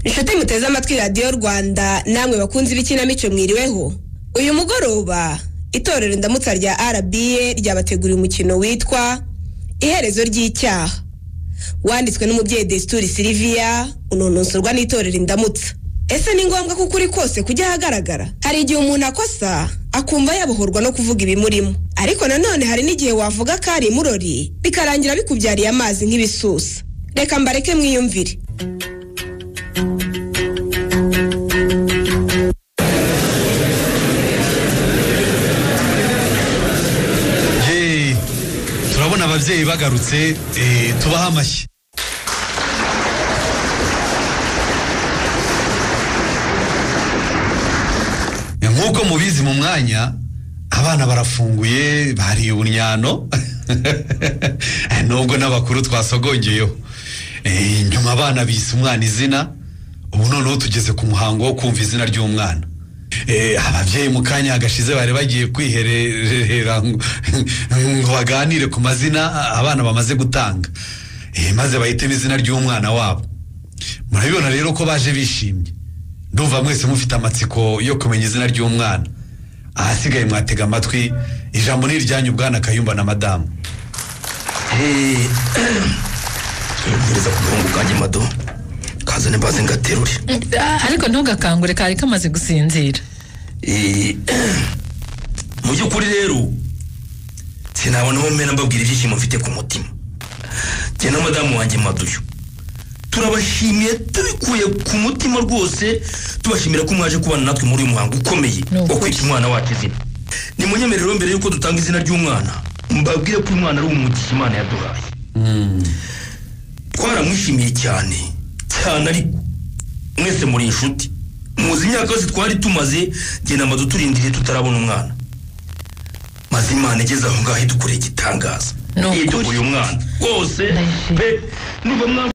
inshuti muteze amatwi radiyo rwanda namwe bakunzi b'ikinamico mwiriweho uyu mugoroba itorero indamutsa rya rba ryabateguriye umukino witwa iherezo ry'icyaha wanditswe n'umubyeyi desituri siliviya unonosorwa n'itorero indamutsa ese ni ngombwa ko ukuri kose kujya ahagaragara hari igihe umuntu akosa akumva yabohorwa no kuvuga ibimurimo ariko nanone hari n'igihe wavuga ko ari imurori bikarangira bikubyariye amazi nk'ibisusa reka mbareke mwiyumvire Hey, turabona ababyeyi bagarutse eh, tubaha amashyi nk'uko mubizi mu mwanya abana barafunguye bariye uburyano nubwo n'abakuru twasogongeyeho Eh, nyuma abana bise umwana izina ubu noneho tugeze ku muhango wo kumva izina ry'umwana Eh, ababyeyi mu kanya gashize bari bagiye kwiherera ngo ngo baganire ku mazina abana bamaze gutanga Eh, maze bahitemo izina ry'umwana wabo murabibona rero ko baje bishimye ndumva mwese mufite amatsiko yo kumenya izina ry'umwana ahasigaye mwatega amatwi ijambo ni iryanyu bwana kayumba na madamu ngereza ku gahungu kanjye mado kazane mbaze ngaterure Ah, ariko ntugakangure kari kamaze gusinzira Eh, mu by'ukuri rero sinabonamo mena mbabwira ibyishimo mfite ku mutima njye na madamu wanjye maduyo turabashimiye tubikuye ku mutima rwose tubashimira ko mwaje kubana natwe muri uyu muhango ukomeye Ni ukuri. wo kwita umwana wacu izina ni munyemerero mbere y'uko dutanga izina ry'umwana mbabwire ko uyu mwana ari umugisha imana yaduhaye twaramwishimiye cyane cyane ariko mwese muri inshuti muzi imyaka yose twari tumaze genda amadu turindiriye tutarabona umwana maze imana igeze aho ngaho idukoreye igitangaza Ni ukuri. idukoreye umwana rwose Ndayishimye. pe niba mwamuha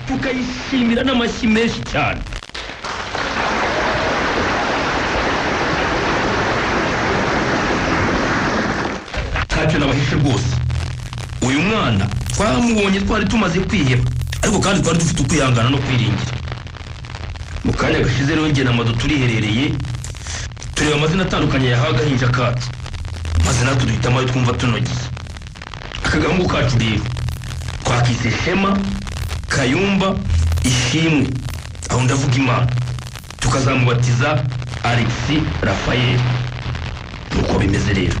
tukayishimira n'amashyi menshi cyane ntacyo nabahishe rwose uyu mwana twamubonye twari tumaze kwiheba ariko kandi twari dufite ukwihangana no kwiringira mu kanya gashize rero njye na mado turiherereye tureba amazina atandukanye yahawe agahinja kacu maze natwe duhitamo ayo twumva tunogeye aka gahungu kacu rero twakise shema kayumba ishimwe aho ndavuga imana tukazamubatiza alexi rafael nuko bimeze rero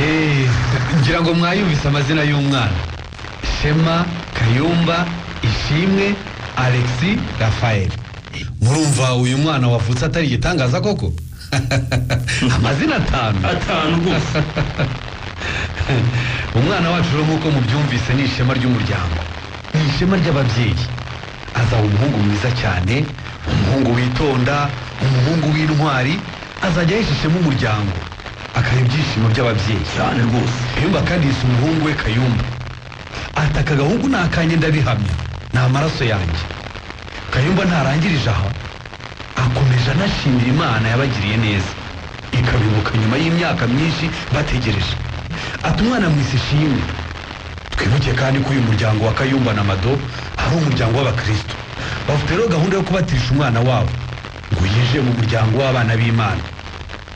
Eh, ngira ngo mwayumvise amazina y'umwana shema kayumba ishimwe alexi rafael murumva uyu mwana wavutse atari igitangaza koko amazina atanu atanu rwose umwana wacu rero nk'uko mubyumvise ni ishema ry'umuryango ni ishema ry'ababyeyi azaba umuhungu mwiza cyane umuhungu witonda umuhungu w'intwari azajya ahesha ishema umuryango akaba ibyishimo by'ababyeyi cyane rwose kayumba kandi yise umuhungu we kayumba ati aka gahungu ni akanjye ndabihamya ni amaraso yanjye kayumba ntarangirije aho akomeje anashimira imana yabagiriye neza ikabibuka nyuma y'imyaka myinshi bategereje ati umwana mwise ishimwe twibuke kandi ko uyu muryango wa kayumba na mado ari umuryango w'abakristo bafite rero gahunda yo kubatirisha umwana wabo ngo yinjire mu muryango w'abana b'imana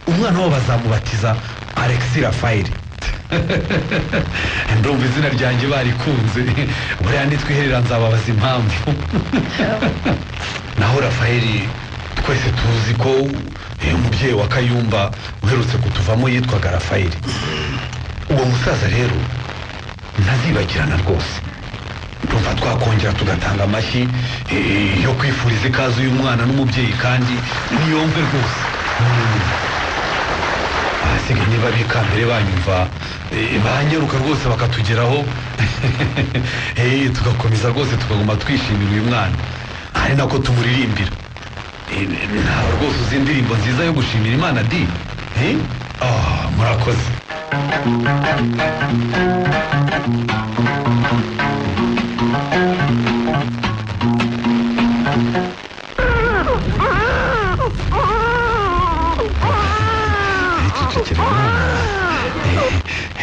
umwana wabo bazamubatiza alexi rafayeli ndumva izina ryanjye barikunze buriya nitwiherera nzababaza impamvu naho rafayeli twese tuzi ko uyu mubyeyi wa kayumba uherutse kutuvamo yitwaga rafayeli uwo musaza rero ntazibagirana rwose ndumva twakongera tugatanga amashyi eh, yo kwifuriza ikaze uyu mwana n'umubyeyi kandi niyomve rwose Mm. abasigaye niba bikambere banyumva eh, banyaruka rwose bakatugeraho Eh, tugakomeza rwose tukaguma twishimira uyu mwana ari nako tumuririmbira Eh, ntawe rwose uzi indirimbo nziza yo gushimira imana di Eh? Ah, murakoze cecekera umwana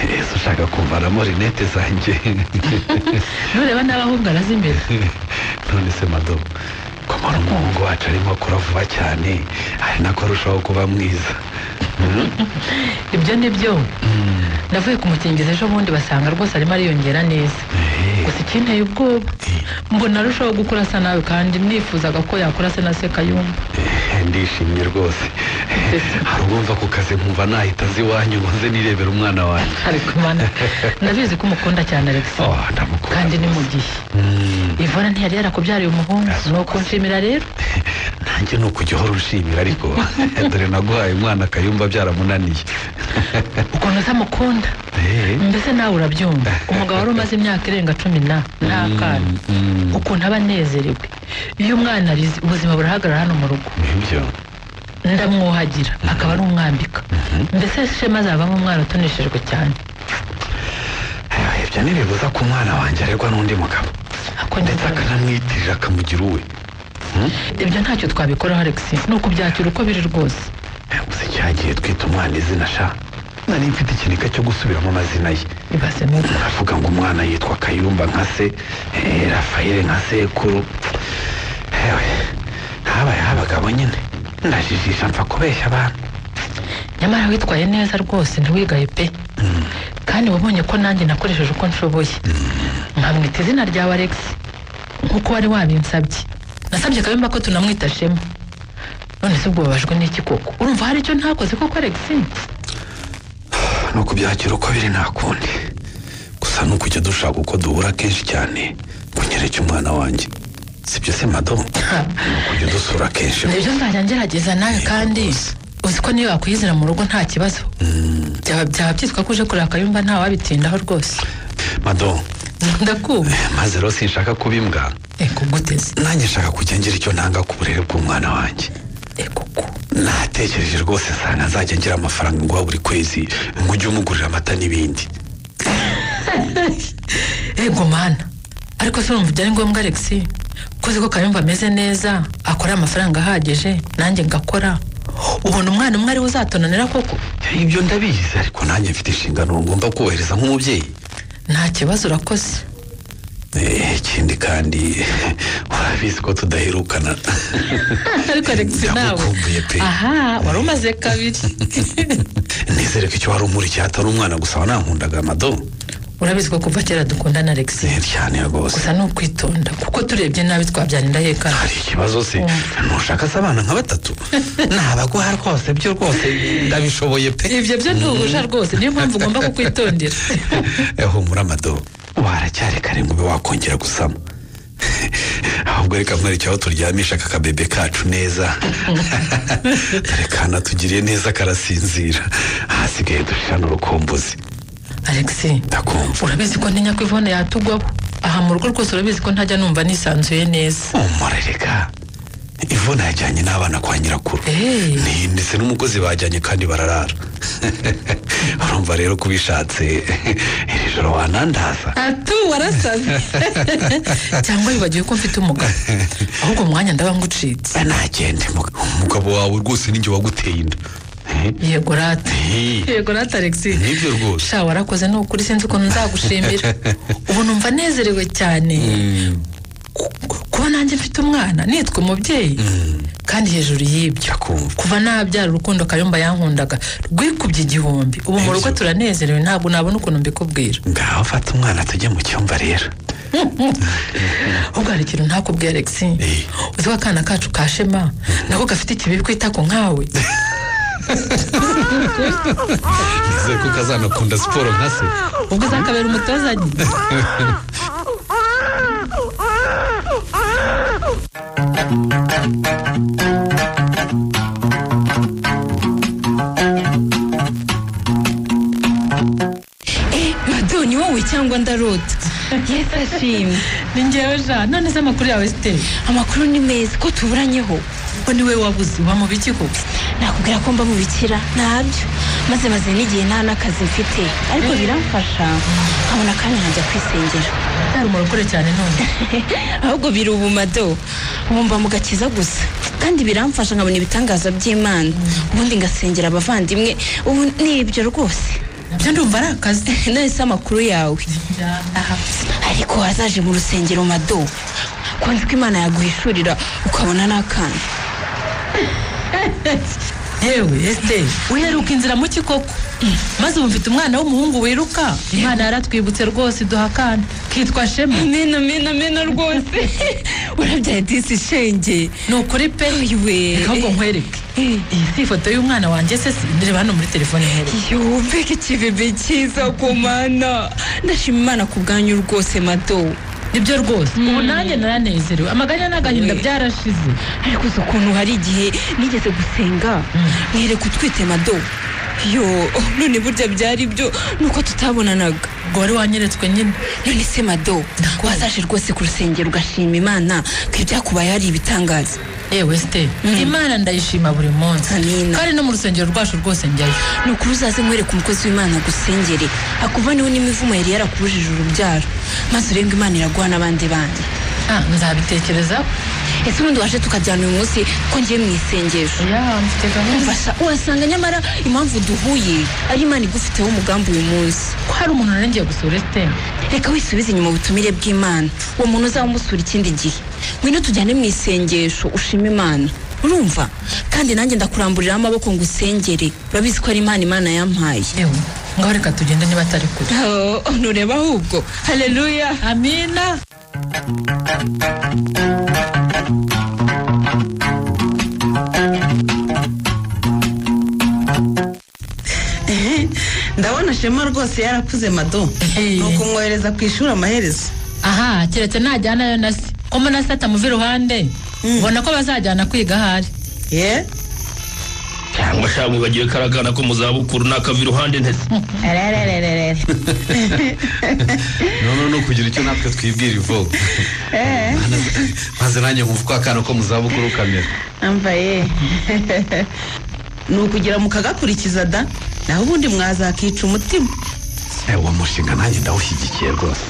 ese ushaka kuva ntwaramo rinete zanjye nureba n'abahungu arazimira none se madomo ko mbona umuhungu wacu arimo akura vuba cyane ari nako arushaho kuba mwiza ibyo ni byo ndavuye kumukingiza ejo bundi basanga rwose arimo ariyongera neza Eh, gusa ikinteye ubwoba mbona arushaho gukura asa nawe kandi nifuzaga ko yakura se na se kayumba eh, ndishimye rwose hari ubumva ku kazi nkumva nahita azi iwanyu ngo nze nirebera umwana wanjye ariko imana ndabizi ko umukunda cyane alex oh, ndamukunda kandi ni mu rwose. gihe Mm, ivora ntiyari yarakubyariye umuhungu Yes, ni ukunshimira rero nanjye ni ukujya uhora unshimira ariko dore naguhaye umwana akayumva byaramunaniye ukuntu utamukunda Eh, mbese nawe urabyumva umugabo wari umaze imyaka irenga cumi na n'akana mm, ukuntu aba anezerewe iyo umwana arize ubuzima burahagarara hano mu rugo nibyo ndamwuhagira akaba ari umwambika mbese shema azavamo umwana utoneshejwe cyane Eh, ibyo ntibibuza ko umwana wanjye aregwa n'undi mugabo ako ndetse nyine akanamwitirira akamugira uwe ibyo ntacyo twabikoraho alex ni ukubyakira uko biri rwose gusa cyagiye twita umwana izina sha nari mfite ikiniga cyo gusubiramo amazina ye ibaze neza avuga ngo umwana yitwa kayumba nka se eh, rafayeli nka sekuru ewe habayeho abagabo nyine ndajijisha mpfa kubeshya abantu nyamara witwaye neza rwose ntiwigaye pe kandi wabonye ko nanjye nakoresheje uko nshoboye nkamwita izina ryawe alex nk'uko wari wabinsabye nasabye kabimba ko tunamwita shema none se ubwo babajwe n'iki koko urumva hari icyo ntakoze koko alex ni ukubyakira uko biri nta kundi gusa ni ukujya dushaka uko duhura kenshi cyane ngo nyereke umwana wanjye sibyo se madomo Ha, ni ukujya dusura kenshi nibyo nzajya ngerageza nawe kandi uzi ko niyo wakwizira mu rugo nta kibazo byaba byaba byitwa ko uje kureba kayumba nta wabitindaho rwose madomo ndakumva maze rero sinshaka kuba imbwa ego guteze nanjye nshaka kujya ngira icyo ntanga ku burere bw'umwana wanjye ego ku natekereje rwose nsanga nzajya ngira amafaranga nguha buri kwezi ngo ujye umugurira amata n'ibindi ego mana ariko se urumva byari ngombwa alex ko uzi ko kayumba ameze neza akora amafaranga ahagije nanjye ngakora ubona umwana umwe ariwe uzatonanira koko ibyo ndabizi ariko nanjye mfite inshingano ngomba kubahiriza nk'umubyeyi nta kibazo urakoze Eh, ikindi kandi urabizi ko tudaherukana ariko alex nawe Ndagukumbuye pe. aha wari umaze kabiri nizere ko icyo wari umurikiye atari umwana gusa wanankundaga amado urabizi ko kuva kera dukundana alex Eh, cyane rwose gusa ni ukwitonda kuko turebye nabi twabyanira hekana hari ikibazo se ntushaka se abana nka batatu nabaguha rwose byo rwose ndabishoboye pe ibyo byo ntuhusha rwose niyo mpamvu ugomba kukwitondera humura amado waracyari kare ngo ube wakongera gusama ahubwo reka nkwereke aho turyamisha aka kabebe kacu neza dore kanatugiriye neza karasinzira ahasigaye dushirana urukumbuzi alex ndakumva urabizi ko ntinya ko ivone yatugwaho aha mu rugo rwose urabizi ko ntajya numva nisanzuye neza humura reka ivuna yajyanye n'abana kwa nyirakuru Hey. Ni- ndetse n'umukozi bajyanye kandi bararara urumva rero ko ubishatse iri joro wanandaza atu warasaze cyangwa wibagiwe ko mfite umugabo ahubwo mu mwanya ndaba ngucitse nagende muga- umugabo wawe rwose ninjye waguteye inda Eh? yego rata Eh. yego rata alexi nibyo rwose sha warakoze ni ukuri sinzi ukuntu nzagushimira ubu numva nezerewe cyane Ku- ku- kuba nanjye mfite umwana nitwa umubyeyi kandi hejuru y'ibyo ndakumva kuva nabyara urukundo kayumba yankundaga rwikubye igihumbi ubu mu rugo turanezerewe ntabwo nabona ukuntu mbikubwira ngaho fata umwana tujye mu cyumba rero ahubwo hari ikintu ntakubwiye alex Eh. uzi ko akana kacu ka shema nako gafite ikibi kwitako nkawe nizere ko kazanakunda siporo nka se ubwo uzakabera umutoza nyine Eh, Mado, ni wowe cyangwa ndarota yesi ashimye ni ngewe ja none se amakuru yawe siteri amakuru ni meza ko tuburanyeho ko niwe wabuze uba mu biki koko nakubwira ko mba mubikira ntabyo maze maze n'igihe nta n'akazi mfite ariko biramfasha nkabona kandi nkajya kwisengera utari umurokore cyane none ahubwo biri ubumado ubu mba mu gakiza gusa kandi biramfasha nkabona ibitangaza by'imana ubundi ngasengera abavandimwe ubu ni ibyo rwose byo ndumva ari akazi nahise amakuru yawe Aha. ariko wazaje mu rusengero mado kwanza uko imana yaguhishurira ukabona n'akana yewe esiteri wiheruka inzira mu kikoko maze ubu mfite umwana w'umuhungu wiruka imana yaratwibutse rwose duha akana kitwa shema mena mena mena rwose urabyaye disi shenge ni ukuri pe Oyiwe. reka ahubwo nkwereke iyi si ifoto y'umwana wanjye se si ndeba hano muri telefone nkwereke yumbeke ikibebe cyiza ku mana ndashima imana ku bwanyu rwose mado nibyo rwose ubu nanjye naranezerewe amaganya n'agahinda We. byarashize ariko uzi ukuntu hari igihe nigeze gusenga mwereka utwite mado yo none burya byari byo nuko tutabonanaga ubwo wari wanyeretswe nyine none se mado wazaje rwose ku rusengero ugashima imana ko ibyakubaye hari ibitangaza yewe esiteri imana ndayishima buri munsi Amina. kandi no mu rusengero rwacu rwose njyayo ni ukuri uzaze nkwereka umukozi w'imana agusengere akuvaniwe n'imivumo yari yarakubujije urubyaro maze urebe ngo imana iraguha n'abandi bandi ah nzabitekerezaho ese ubundi waje tukajyana uyu munsi ko ngiye mu isengesho ya mfite gahunda mfasha uhasanga nyamara impamvu duhuye ari imana igufiteho umugambi uyu munsi ko hari umuntu narengeye gusura esiteri reka wisubize inyuma ubutumire bw'imana uwo muntu uzamusura ikindi gihe ngwino tujyane mu isengesho ushime imana urumva kandi nanjye ndakuramburiraho amaboko ngo usengere urabizi ko ari imana imana yampaye yewe ngaho reka tugende niba atari kure Oh, ntureba ahubwo haleluya amina ndabona shema rwose yarakuze mado Hey. ni ukumwohereza ku ishuri amaherezo aha keretse najyanayo na se ko mbona se atamuva iruhande ubona ko bazajyana kwiga ahari ye cyangwa shaka mwibagiwe karagana ko mu zabukuru nakava iruhande ntese arerererere noneho no kugira icyo natwe twibwira ivuga maze nanjye nkumva uko akana ko mu zabukuru kamera ambaye ni ukugira mukagakurikiza da naho ubundi mwazakica umutima uwo mushinga nanjye ndawushyigikiye rwose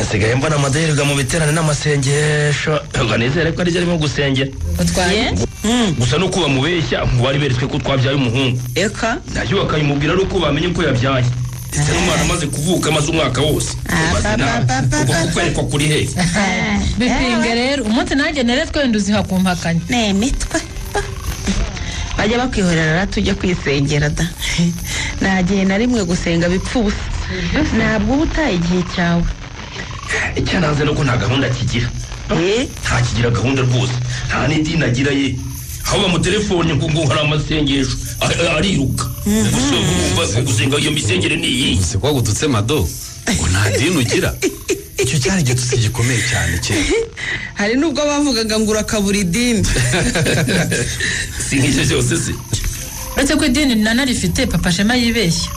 nsigaye mbona amaduhererwa mu biterane n'amasengesho ntabwo nizere ko aribyo arimo gusengera utwaye Ye? Mm, gusa nuko bamubeshya mu bari beretswe ko twabyaye umuhungu eka ntacyo bakabimubwira ari uko bamenye ko yabyaye ndetse n'umwana amaze kuvuka amaze umwaka wose Ubaze nawe, ubwo kukwerekwa kuri he bipinge rero umunsi nanjye neretswe wenda uziha ku mpakanya ni imitwe pa. bajya bakwihorera tujya kwisengera da nta gihe na rimwe gusenga bipfa ubusa ntabwo uba utaye igihe cyawe icyananze nuko nta gahunda akigira Eh? ntakigira gahunda rwose nta n'idini agira ye aho bamutelefone ngo ngo hari amasengesho a- ariruka gusa bumva gusenga iyo misengere ni iyi si ko gututse mado ngo nta dini ugira icyo cyari igitutsi gikomeye cyane kera hari nubwo bavugaga ngo urakabura idini si nk'ibyo byose se uretse ko idini nanarifite papa shema yibeshya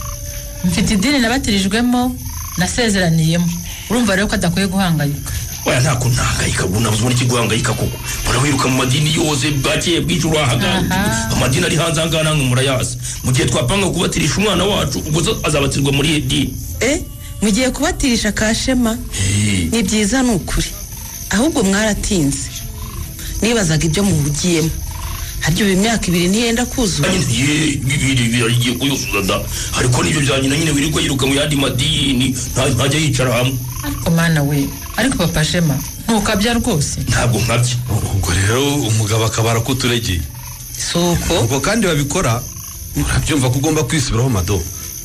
mfite idini nabatirijwemo nasezeraniyemo urumva rero ko adakwiye guhangayika oya nta kuntu ntahangayika ubu nabuze uburyo guhangayika koko mbona wiruka mu madini yose bwakeye bwije urahagana Aha. amadini ari hanze ahangaha namwe murayazi mu gihe twapanga kubatirisha umwana wacu ubwo zo azabatirwa muri iyo dini Eh, mugiye kubatirisha kashema ni byiza ni ukuri ahubwo mwaratinze nibazaga ibyo muhugiyemo harya ubu imyaka ibiri ntiyenda kuzura Kandi nti, "Ye, bibiri biragiye kuyuzuza da ariko n'ibyo bya nyina nyine wirirwa yiruka mu yandi madini nta- ntajya yicara hamwe ariko mana we ariko papa shema ntukabya rwose ntabwo nkabya ubwo rero umugabo akabara ko uturegeye si uko ubwo kandi babikora urabyumva ko ugomba kwisubiraho mado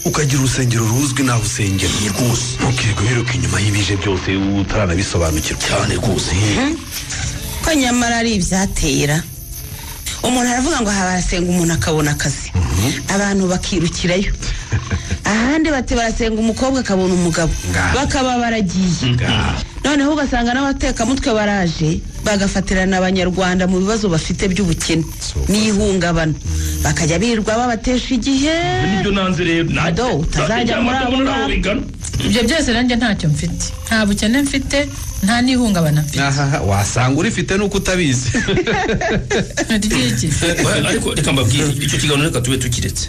ukagira urusengero ruzwi naho usengera Ni rwose ntukirwe wiruka inyuma y'ibije byose utaranabisobanukirwa cyane rwose ko nyamara ari ibyatera umuntu aravuga ngo barasenga umuntu akabona akazi abantu bakirukirayo ahandi bati barasenga umukobwa akabona umugabo Nga. bakaba baragiye noneho ugasanga n'abatekamutwe baraje bagafatirana abanyarwanda mu bibazo bafite by'ubukene So, n'ihungabana bakajya birirwa babatesha igihe nibyo nanze rero Ado, utazajya muri abo naho ngabo. bigana ibyo byose nanjye ntacyo mfite nta bukene mfite nta n'ihungabana mfite ahaha wasanga urifite nuko utabizi ry'iki Oya, ariko reka mbabwire icyo kiganiro reka tube tukiretse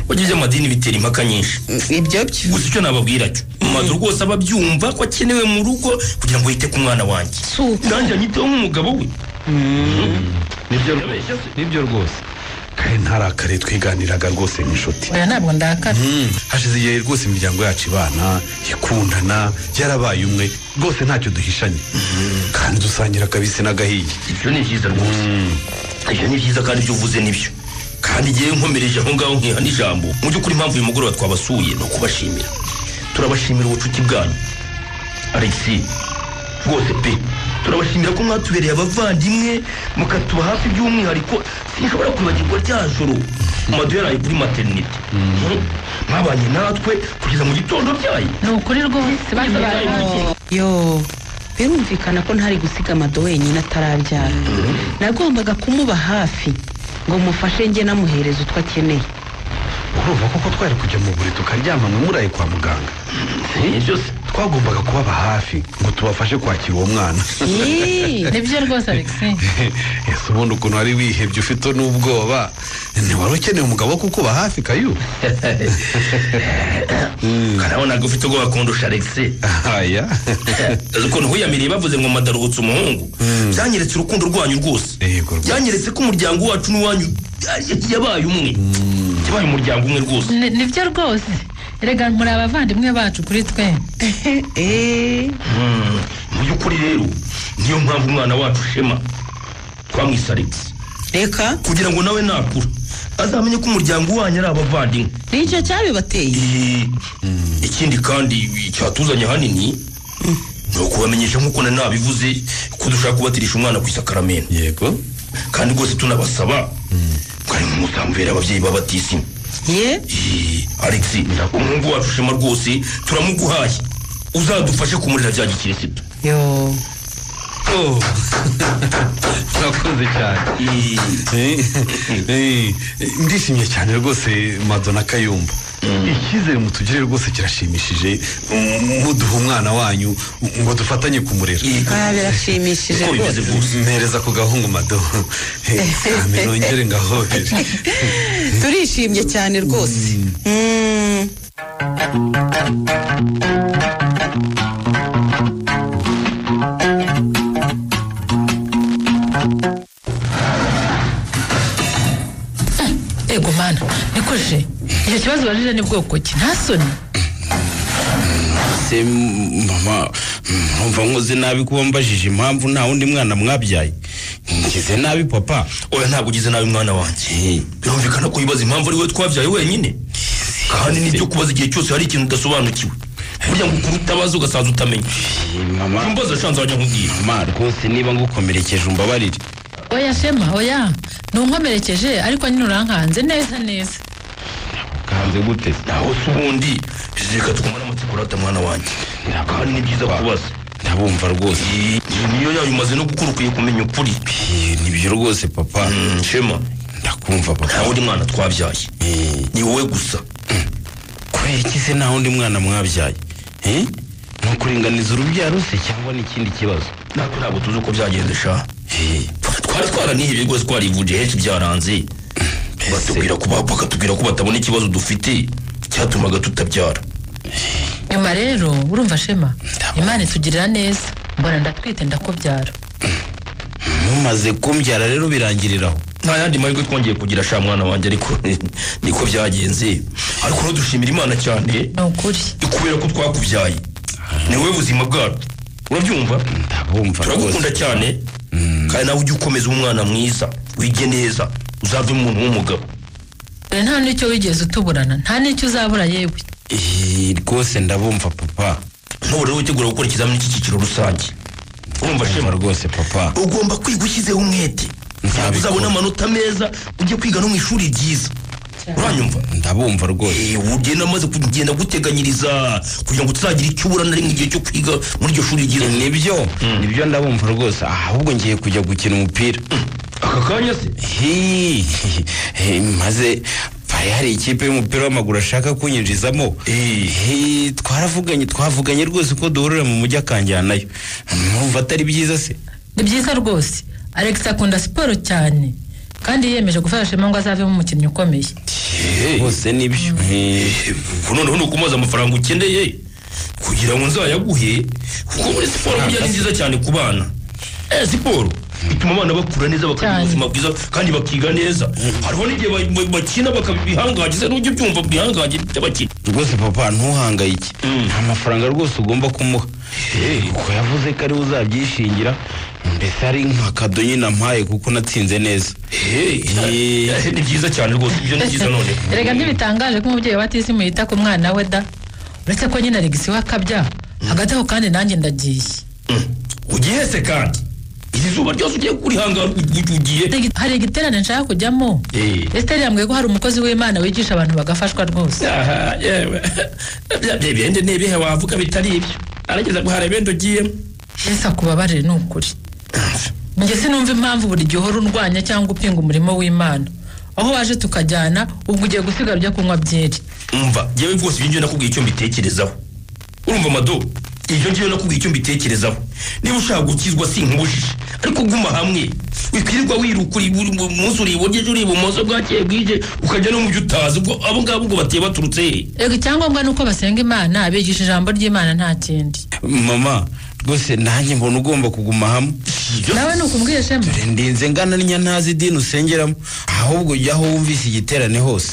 burya iby'amadini bitera impaka nyinshi ibyo byo gusa icyo nababwira cyo maze rwose aba abyumva ko akenewe mu rugo kugira ngo yite ku mwana wanjye si uko nanjye anyiteho nk'umugabo we nibyo Yabeshye se. nibyo rwose kare ntarakare twiganiraga rwose nk'inshuti oya ntabwo ndakara Mm, hashize igihe rwose imiryango yacu ibana ikundana yarabaye umwe rwose ntacyo duhishanye kandi dusangira akabisi n'agahiye ibyo ni byiza rwose ibyo ni byiza kandi ibyo uvuze nibyo kandi igihe nkomereje aho ngaho nkiha n'ijambo mu by'ukuri impamvu uyu mugoroba twabasuye ni ukubashimira turabashimira ubucuti bwanyu alexi rwose pe turabashimira ko mwatubereye abavandimwe mukatuba hafi by'umwihariko sinshobora kwibagirwa rya joro madu yaraye kuri materinite mwabanye natwe kugeza mu gitondo byaye ni ukuri rwose baza baraje yo birumvikana ko ntari gusiga amado wenyine atarabyara nagombaga kumuba hafi ngo mufashe njye namuhereza utwo akeneye urumva koko twari kujya mu buri tukaryama nka muraye kwa muganga ibyo se twagombaga kubaba hafi ngo tubafashe kwakira uwo mwana Ii, nibyo rwose alexi ese ubundi ukuntu wari wihebye ufite n'ubwoba ntiwari ukeneye umugabo wo kukuba hafi kayu karabonaga ufite ubwoba kundusha alexi aya Azi ukuntu huyamiriye bavuze ngo madaruhutse umuhungu byanyeretse urukundo rwanyu rwose Yego rwose. byanyeretse ko umuryango wacu n'uwanyu ya- yabaye umwe yabaye umuryango umwe rwose Ni- nibyo rwose erega muri abavandimwe bacu kuri twe eh, Mm. mu by'ukuri rero niyo mpamvu umwana wacu shema twamwise alex reka kugira ngo nawe nakura azamenye ko umuryango wanyu ari abavandimwe nicyo cyabibateye Eh, ikindi kandi icyatuzanye ahanini ni ukubamenyesha nk'uko nari nabivuze ko dushaka kubatirisha umwana ku isakaramentu yego kandi rwose tunabasaba mwari mumusambera ababyeyi b'abatisimu ye Eee, alex umuhungu wacu ushema rwose turamuguhaye uzadufashe kumurira bya gikirisitu yo urakoze cyane Eee, Eh, eh, ndishimye cyane rwose madonna kayumba icyizere mutugire rwose kirashimishije mm, muduha umwana wanyu ngo dufatanye kumurera eee, ah, birashimishije uko bimeze rwose rwose mpereza ku gahungu mado kame nongere ngahobere turishimye cyane rwose Mm. ego mana nikoje icyo kibazo ubajije ni bwoko ki nta soni se m- mama numva nkoze nabi kuba mbajije impamvu nta wundi mwana mwabyaye ngize nabi papa oya ntabwo ugize nabi mwana wanjye birumvikana ko wibaza impamvu ari wowe twabyaye wenyine kandi nibyo kubaza igihe cyose hari ikintu udasobanukiwe burya ngo ukuru utabaza ugasaza utamenya Eh, mama umbaza shanze wajya nkubwira mama rwose niba ngukomerekeje umbabarire oya shema oya ntunkomerekeje ariko nyine urankanze neza neza kanze gute se? naho se ubundi reka twumane amatsiko urata mwana wanjye kandi ni byiza kubaza ndabumva rwose Eee, niyo yayo umaze no gukura ukwiye kumenya ukuri Eh, nibyo rwose papa Mm, shema ndakumva nta papa wundi mwana twabyaye Eh, ni wowe gusa kubera iki se nta wundi mwana mwabyaye Eh? ni ukuringaniza urubyaro se cyangwa ni ikindi kibazo natwe ntabwo tuzi uko byagenze sha Eh, twari twaranihibiye rwose twarivuje henshi byaranze batubwira ko ba- bakatubwira ko batabona ikibazo dufite cyatumaga tutabyara nyuma rero urumva shema imana itugirira neza mbona ndatwite ndakubyara mumaze kumbyara rero birangiriraho nta yandi mahirwe twongeye kugira sha mwana wanjye ariko niko byagenze ariko rero dushimira imana cyane ni ukuri kubera ko twakubyaye ni wowe buzima bwacu urabyumva ndabumva turagukunda rwose cyane kandi nawe ujye ukomeza ube umwana mwiza wige neza uzave umuntu w'umugabo dore nta n'icyo wigeze utuburana nta n'icyo uzabura yewe Eh, rwose ndabumva papa n'ubu rero witegura gukora ikizamini cy'icyiciro rusange urumva Ndumva shema rwose papa ugomba kwiga ushyizeho umwete Nzabikora. uzabona amanota meza ujye kwiga no mu ishuri ryiza uranyumva ndabumva rwose Eh, ugenda maze kugenda guteganyiriza kugira ngo tuzagira icyo ubura na rimwe igihe cyo kwiga muri iryo shuri ryiza nibyo nibyo ndabumva rwose ahubwo ngiye kujya gukina umupira aka kanya se Hi, eh, maze bari hari ikipe y'umupira w'amaguru ashaka kunyinjizamo Eh. Hi, twaravuganye twavuganye rwose ko duhurira mu mujyi akanjyanayo numva atari byiza se ni byiza rwose alex akunda siporo cyane kandi yiyemeje gufasha shema ngo azavemo umukinnyi ukomeye rwose nibyo Eh, ubwo noneho ni ukumaza amafaranga ukeneye kugira ngo nzayaguhe kuko muri siporo burya ni nziza cyane ku bana eh siporo bituma abana bakura neza bakagira Cyane. ubuzima bwiza kandi bakiga neza hariho n'igihe ba- ba- bakina bakabihangaje se n'ujya ubyumva bihangaje by'abakina rwose papa ntuhangayike Mm. nta mafaranga rwose ugomba kumuha kuko yavuze ko ariwe uzabyishingira mbese ari nka kado nyine ampaye kuko natsinze neza Hey, Eh. ni byiza cyane rwose ibyo ni byiza none erega ntibitangaje ko umubyeyi wa tisimu yita ku mwana we da uretse ko nyine alegisi we akabya hagati aho kandi nanjye ndagiye ugiye se kandi iri zuba ryose ugiye kurihangara ugi- ugiye Hari igi- hari igiterane nshaka kujyamo Eh. esiteri yambwiye ko hari umukozi w'imana wigisha abantu bagafashwa rwose Aha, yewe Bya- bya bindi ni ibihe wavuga bitari ibyo arageza ngo hari ibindi ugiyemo yesu akubabarire ni ukuri njye sinumva impamvu buri gihe uhora urwanya cyangwa upinga umurimo w'imana aho waje tukajyana ubwo ugiye gusiga ujya kunywa byeri umva yewe rwose ibyo ngiye nakubwiye icyo mbitekerezaho urumva amado ibyo ngiye nakubwiye icyo mbitekerezaho niba ushaka gukizwa si nkubujije ariko guma hamwe wikwirirwa wiruka uri buri munsi uri iburyo ejo uri ibumoso bwakeye bwije ukajya no mu byo utazi ubwo abo ngabo ubwo bateye baturutse he ego icyangombwa ni uko basenga imana bigisha ijambo ry'imana nta kindi mama rwose nanjye mbona ugomba kuguma hamwe Ibyo- nawe ni ukumbwiye shema Dore ndinze ngana n'inya ntazi idini usengeramo ahubwo jya aho wumvise igiterane hose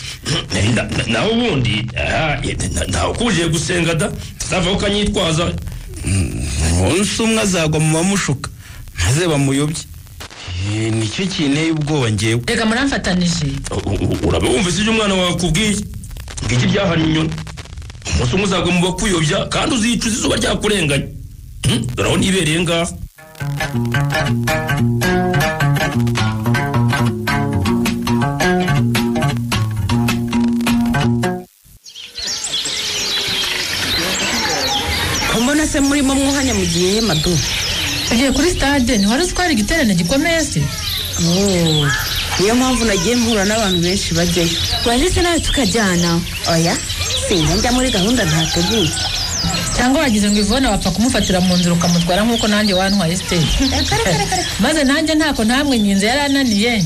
Na- na- nawe ubundi aha, ye- na- ntawe ukubujije gusenga da uzavaho ukanyitwaza umunsi umwe azagwa mu bamushuka maze bamuyobye Eh, nicyo kinteye ubwoba ngewe reka muramfatanije U- u- uraba wumvise ibyo umwana wawe akubwiye ngiki byahannye inyoni umunsi umwe uzagwa mu bakuyobya kandi uzicuza izuba ryakurenganye Hmm, dore aho nibereye ngaha mbona se murimo mwuhanya mu gihe madu tugiye kuri stade ntiwari uzi ko hari igiterane gikomeye se niyo mpamvu nagiye mpura n'abantu benshi bajyayo waje se nawe tukajyana oya sinjya njya muri gahunda ntateguye cyangwa wagize ngo ivone wapfa kumufatira mu nzira ukamutwara nk'uko nanjye wantwaye stage maze nanjye ntako ntamwe nyinze yari ananiye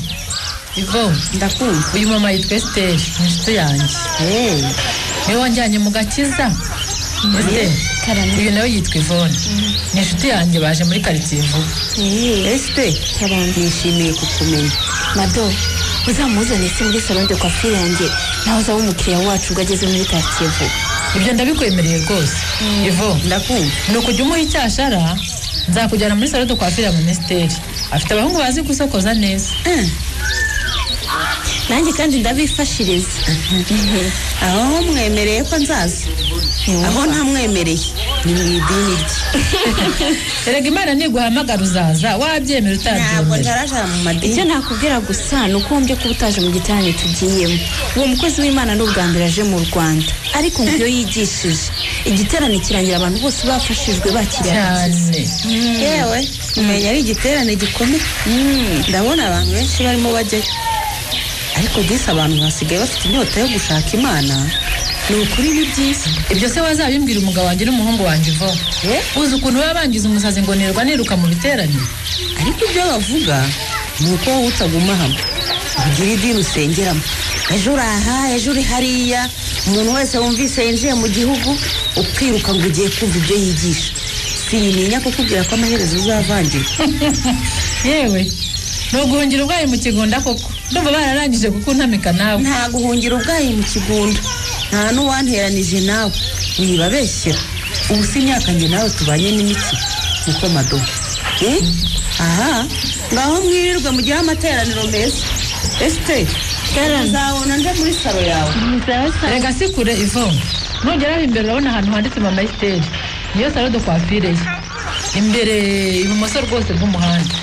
ivone ndakumva uyu mama yitwa esiteri ni inshuti yanjye eee niwe wanjyanye mu gakiza esiteri uyu nawe yitwa ivone ni inshuti yanjye baje muri karitsiye vuba esite nishimiye kukumenya mado uzamuzane se muri salon de coiffure yanjye nawe uzaba umukiriya wacu ubwo ageze muri karitsiye vuba ibyo ndabikwemereye rwose ivone ndakumva ni ukujya umuha icyashara nzakujyana muri salo dukwafira minisiteri afite abahungu bazi gusokoza neza nanjye kandi ndabifashiriza aho mwemereye ko nzaza aho ntamwemereye ni mu idini rye erega imana ntiguhamagara uzaza wabyemera ntabwo utabyemera ntarajara mu icyo madini nakubwira gusa ni uko wumvye kuba utaje mu giterane tugiyemo uwo mukozi w'imana ni ubwa mbere aje mu rwanda ariko ngo iyo yigishije igiterane kirangira abantu bose bafashijwe bakiriye cyane yewe umenya ari igiterane gikomeye ndabona abantu benshi barimo bajyayo ariko disi abantu basigaye bafite inyota yo gushaka imana ni ukuri ni byiza ibyo se wazabimbwira umugabo wanjye n'umuhungu wanjye ivo Eh? uzi ukuntu baba bangiza umusazi ngo nirwa niruka mu biterane ariko ibyo bavuga ni uko wowe utaguma hamwe ugira idini usengeramo ejo uri aha ejo uri hariya umuntu wese wumvise yinjiye mu gihugu ukiruka ngo ugiye kumva ibyo yigisha sinimenya kukubwira ko amaherezo uzavangirwa yewe ni uguhungira ubwayi mu kigunda koko ndumva bararangije kukuntamika nawe nta guhungira ubwayi mu kigunda nta n'uwanteranije nawe wibabeshyera ubu si imyaka njye nawe tubanye n'imiti niko madomo Eh? aha ngaho mwirirwe mugihe amateraniro meza esiteri uzabona nde muri saro yawe rega si kure ivo nugeraho imbere urabona ahantu handitse mama esiteri niyo salo de kwafire ye imbere ibumoso rwose bw'umuhanda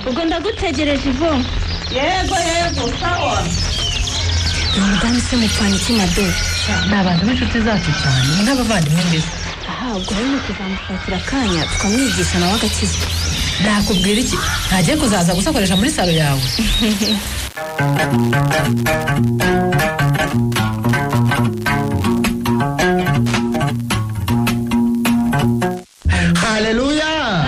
ubwo ndagutegereje ivo yego yego sawa ni umudamu se mupfana iki mado ni abantu b'inshuti zacu cyane nk'abavandimwe mbese aha ubwo rero ni ukuzamushakira akanya tukamwigisha nawe agakizwa nakubwira iki ntagiye kuzaza gusakoresha muri salo yawe haleluya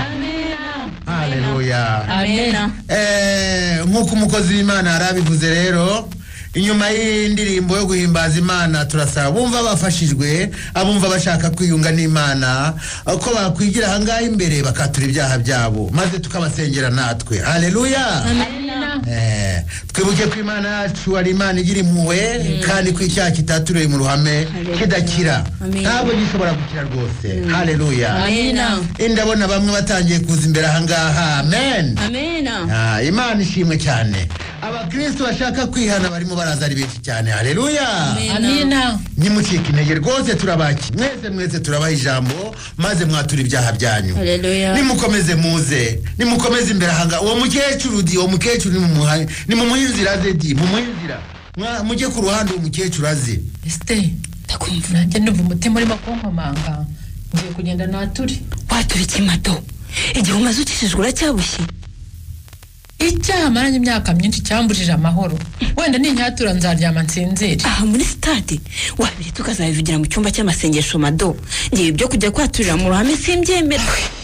haleluya amena Eh, nk'uko umukozi w'imana yari abivuze rero inyuma y'indirimbo yo guhimbaza imana turasaba bumva bafashijwe abumva bashaka kwiyunga n'imana ko bakwigira ahangaha imbere bakatura ibyaha byabo maze tukabasengera natwe hareruya Eh, twibuke ko imana yacu ari imana igira impuhwe kandi ko icyaha kitaturewe mu ruhame kidakira Amen. ntabwo gishobora gukira rwose hareruya amena ndabona bamwe batangiye kuza imbere ahangaha amen amena Ah, imana ishimwe cyane abakristo bashaka kwihana barimo baraza ari benshi cyane hareruya amina nimucika intege rwose turabaki mwese mwese turabaha ijambo maze mwatura ibyaha byanyu Haleluya. nimukomeze muze nimukomeze imbere ahangaha uwo mukecuru di uwo mukecuru nimumuha- nimumuhe inzira ze di mumuhe inzira Mwa- mujye ku ruhande uwo mukecuru aze esite ndakumva nanjye ndumva umutima urimo kunkomanga ngiye kugenda nature watura ikimato igihe umaze ukijijwe uracyabushye icyaha maranye imyaka myinshi cyamburije amahoro wenda ninyatura nzaryama nsinzire aha muri sitade wabiri tukazabivugira mu cyumba cy'amasengesho mado ngewe ibyo kujya kwaturira mu ruhame simbyemera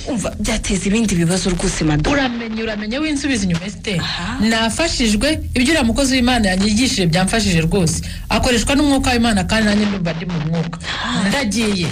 umva byateza ibindi bibazo rwose mado uramenye uramenye w'insubiza inyuma esite Aha. nafashijwe ibyo uriya mukozi w'imana yanyigishije byamfashije rwose akoreshwa n'umwuka w'imana kandi nanjye ndumva ndi mu mwuka ndagiye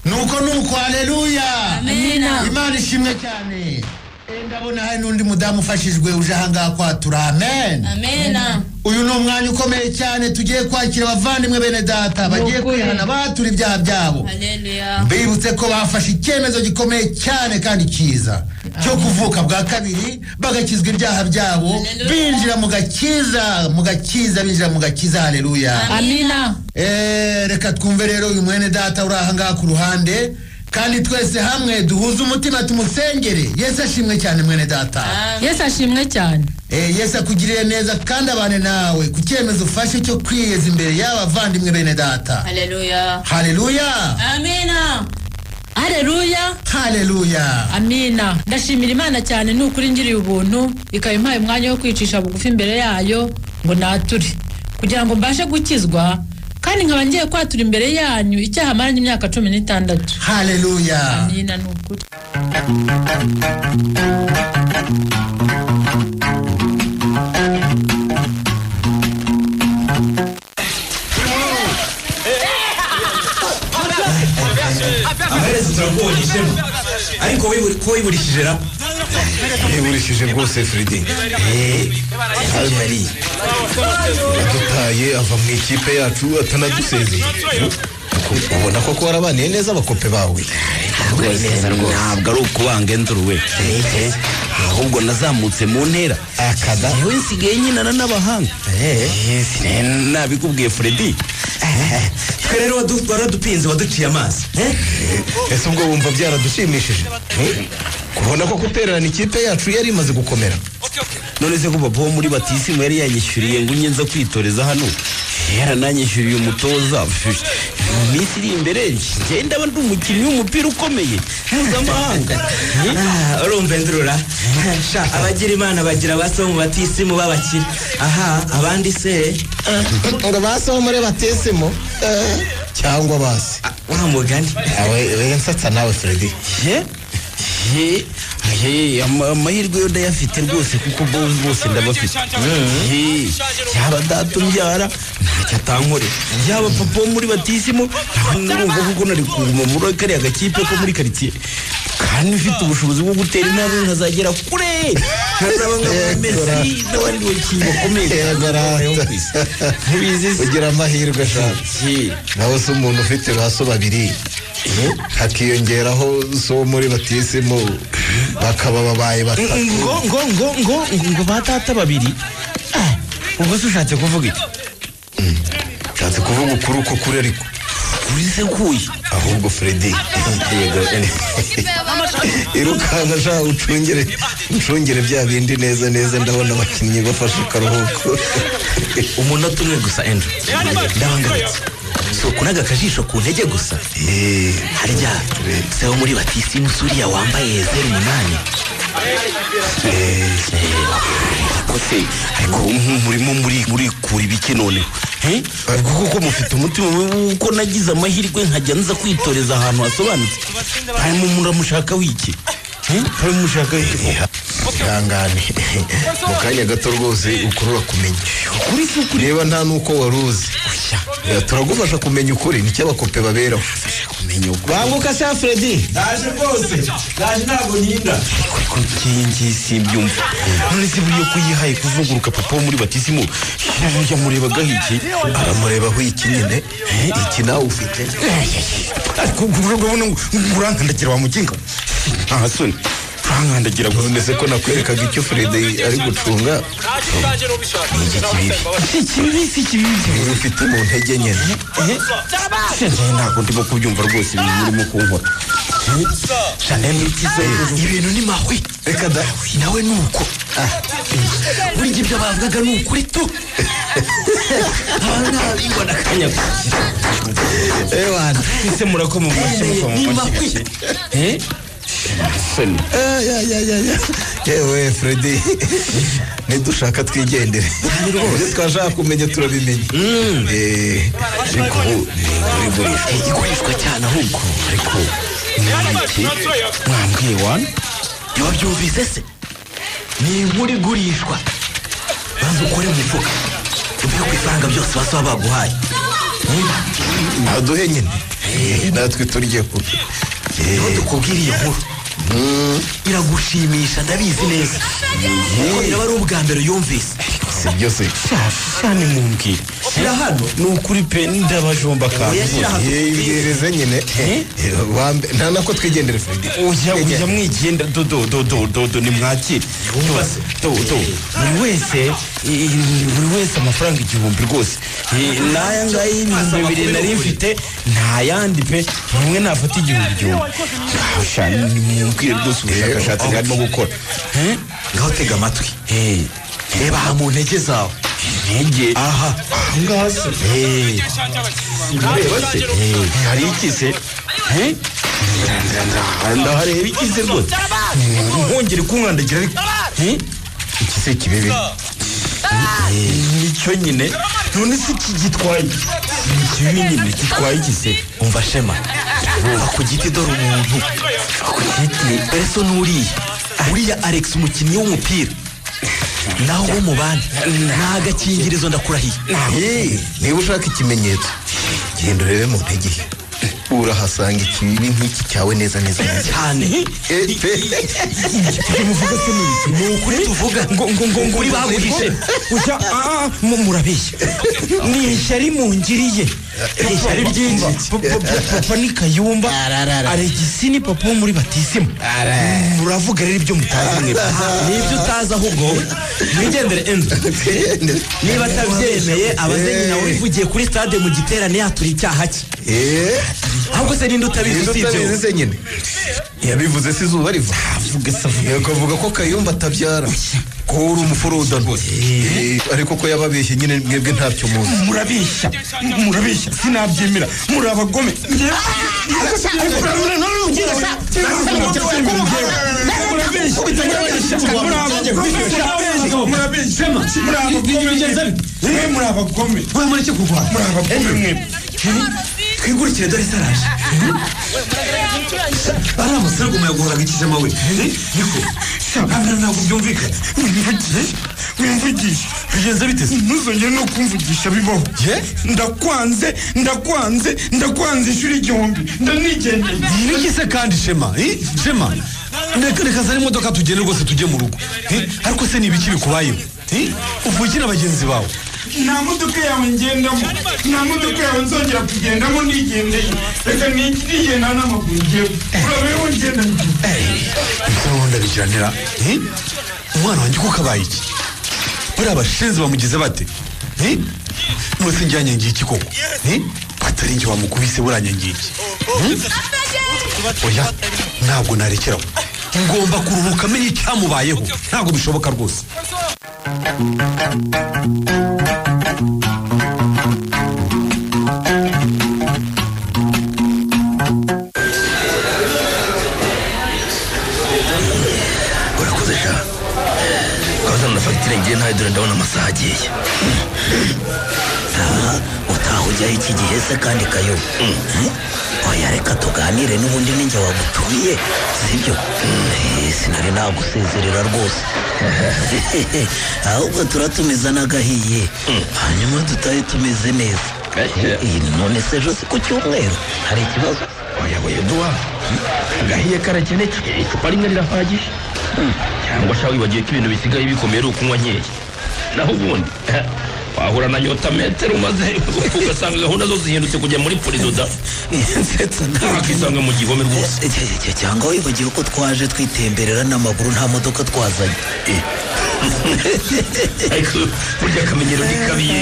nuko nuko hareruya amina imana ishimwe cyane Eh, ndabona hari n'undi mudamu ufashijwe uje ahangaha kwatura amen amena uyu ni umwanya ukomeye cyane tugiye kwakira abavandimwe bene data bagiye Nukuri. kwihana batura ibyaha byabo haleluya bibutse ko bafashe icyemezo gikomeye cyane kandi cyiza cyo kuvuka bwa kabiri bagakizwa ibyaha byabo Haleluya. binjira mu gakiza mu gakiza binjira mu gakiza haleluya amina Eh, reka twumve rero uyu mwene data uri ahangaha ku ruhande kandi twese hamwe duhuze umutima tumusengere yesu ashimwe cyane mwene data yesu ashimwe cyane Eh, yesu akugiriye neza kandi abane nawe ku cyemezo ufashe cyo kwiyeza imbere y'abavandimwe bene data haleluya haleluya amena haleluya haleluya amina ndashimira imana cyane ni ukuri ngiriye ubuntu ikaba impaye umwanya wo kwicisha bugufi imbere yayo ngo nature kugira ngo mbashe gukizwa kandi nkaba ngiye kwatura imbere yanyu icyaha maranye imyaka cumi n'itandatu haleluya amina ni ukuri amaherezo turakubonyeshemo ariko wiburi- ko wiburishije rap yiburishije rwose firidi hari mariya yadutaye ava mu ikipe yacu atanadusezeye Uku- ubona ko kuba warabaniye neza abakope bawe ntabwo ari ukubanga enzuru we ahubwo nazamutse mu ntera akada yewe nsigaye nyinana n'abahanga Eh, nabikubwiye fredi twe rero wadu- waradupinze waduciye amazi ese ubwo wumva byaradushimishije kubona ko gutererana ikipe yacu yari imaze gukomera none se ko papa wo muri batisimu yari yanyishyuriye ngo unye nza kwitoreza hano yarananyishyuriye umutoza mu minsi iri imbere ngenda ndi umukinnyi w'umupira ukomeye mpuzamahanga Ah, urumva indurura abagira imana bagira ba so mu batisimu babakira aha abandi se ngo basaho muri batesemo cyangwa basi ah, wa mugani we nsatsa nawe fredi Ye, ye, ama- amahirwe yo ndayafite rwose kuko bo bose ndabafite Ye, yaba data umbyara ntacyo atankorera yaba papa wo muri batisimu urumva kuko nari kuguma muri kariya gakipe ko muri karitsiye kandi mfite ubushobozi bwo gutera intambwe nkazagera kure nkazaba nka messi n'abandi bakinnyi bakomeye Yego, rata. ntubizi se ugira amahirwe shaka Ye. nawe se umuntu ufite ba so babiri hakiyongeraho so wo muri batesemo bakaba babaye batatu ngo ngo ngo ngo ngo- ngo ba data babiri Ah, ubwo se ushatse kuvuga iki nshatse kuvuga ukuri uko kuri ariko kuri se kuyi ahubwo fredi yego irukanka sha ucungere ucungere bya bindi neza neza ndabona abakinnyi bafashe akaruhuko umunota umwe gusa enjo ndabangaritse si ukunaga akajisho ku ntege gusa Eh, harya se wo muri batisimu suriya wambaye zeru umunani kose ariko mu- murimo muri muri kura ibiki noneho Eh? ubwo kuko mufite umutima uko nagize amahirwe nkajya nza kwitoreza ahantu hasobanutse harimo muramushaka wiki harimo mushaka wiki koko? ihangane mu kanya gato rwose ukurura kumenya ukuri si ukuri reba nta n'uko wari uzi Eh, turagufasha kumenya ukuri nicyo abakope baberaho banguka sa fredi naje rwose naje ntabwo ninda iyi ngiyi simbyumva none se buriya ko yihaye kuzunguruka papa wo muri batisimu yamureba iki amurebaho iki nyine eh, iki nawe ufite ariko urankandagira wa muginga ntasoni urankandagira gusa none se ko nakwerekaga icyo fredi ari gucunga ikibibi si ikibibi niba ufite mu ntege nyine Shanaye ntabwo ndimo kubyumva rwose ibintu urimo kunkora Shanaye ni ikiza ibintu ni mahwe reka da nawe ni uko burya ibyo bavugaga ni ukuri tu abantu ntabwo nakanya ewana ese murakoma mu mashyi mukoma mu ni mashyi mahwe gake Eh? Soni. yewe fredi nidushaka twigendere ibyo twashaka kumenya turabimenya Eh, ariko ubu ni igurishwa igurishwa cyane ahubwo ariko mwambike mwambwiye wani ntiwabyumvise se ni inkuru igurishwa banza ukore mu mifuka uvuye ku ifaranga byose basaba baguhaye aduhe nyine Eh, natwe turye ku niho dukubwira iyo nkuru iragushimisha ndabizi neza kuko biraba ari ubwa mbere yumvise si byose cyane mumbwire shyira hano ni ukuri pe ndabajomba kandi Oya, shyira Eh, ibwirize nyine Eh, wa mbe- nta nako twigendere fredi ujya ujya mwigenda dodo dodo dodo ni mwakire Basi, dodo buri wese eh, buri wese amafaranga igihumbi rwose Eh, n'aya ngaya y'ibihumbi bibiri nari mfite nta yandi pe buri umwe nafata igihumbi igihumbi nimubwire rwose ubushakashatsi bwarimo gukora Eh, ngaho tega amatwi eh, reba aha mu ntege zawe intege aha ahangaha se Eh, ureba se Eh, hari iki se Eh? ndahareba ikize rwose ntongere kunkandagira ariko Eh? iki se kibibi Eh, nicyo nyine none se iki gitwaye ni kibi nyine gitwaye iki se umva shema va ku giti dore umuntu Va ku giti ese n'uriya uriya alex umukinnyi w'umupira naho wo mu bandi ni agakingirizo ndakurahiye Eh, niba ushaka ikimenyetso genda urebe mu ntege ye. urahasanga ikibi nk'iki cyawe neza neza neza cyane Eh, pe- muvuga se n'ibiki ni ukuri tuvuga ngo ngo ngo ngo uri baguhishe ujya aa mu murabeshya ni ishyari mungiriye ishyari ryinshi papa ni kayumba aregisi ni papa wo muri batisimu muravuga rero ibyo mutazi mwebwe nibyo utazi ahubwo mwigendere enzo niba atabyemeye abaze nyina wivugiye kuri stade mu giterane yatura icyaha cye eh, ahubwo se ninde utabizi niba usibye utabizi wowe? se nyine yabivuze se izuba riva yego avuga ko kayumba atabyara ko uri umufuruda rwose Eh, ariko ko yababeshye nyine mwebwe ntacyo muzi murabeshya murabeshya sinabyemera muri abagome muri abagome uramaze kurwara muri abagome mwebwe twigurikire dore saraje ari amasarago umuyaga uhoraga ikijama we niko abana ntabwo byumvikana mwivugishe mwivugishe bigenze bite se ntuzongere no kumvugisha bibaho ndakwanze ndakwanze ndakwanze inshuro igihumbi ndanigendeye niki se kandi shema eh? shema reka reka zane imodoka tugende rwose tujye mu rugo eh? ariko se ni ibiki bikubayeho eh? uvuye na bagenzi bawe nta modoka yawe ngendamo nta modoka yawe nzongera kugendamo nigendeye reka ni- nigenda n'amaguru ngewe urabeho ngenda ubundi abikiranira eh? umwana wanjye ko kabaye iki bariya abashinzi bamugize bate eh? nose njyanyangiye iki koko eh? atari njye wamukubise buranyangiye iki Hmm? oya ntabwo narekeraho ngomba kuruhuka amenye icyamubayeho ntabwo bishoboka rwose urakoze sha ukaba uzana na fagitire ngiye ntayo dore ndabona amasaha agiye utaha utahujyaho iki gihe se kandi kayo oya reka tuganire n'ubundi ninjye wagutumiye sibyo Eh, sinari nagusezerera rwose ahubwo turatumiza n'agahiye hanyuma dutahe tumeze neza Eh, none se ejo si ku cyumweru hari ikibazo oya oya duwa agahiye karakeneke icupa rimwe rirahagije cyangwa shawe wibagiwe ko ibintu bisigaye bikomeye ari ukunywa nkeya naho ubundi wahura na nyota metero maze ugasanga gahunda zo zihindutse kujya muri purizo da wakisanga mu gihome rwose cyangwa wibagiwe ko twaje twitemberera n'amaguru nta modoka twazanye ariko burya akamenyero ni kabiye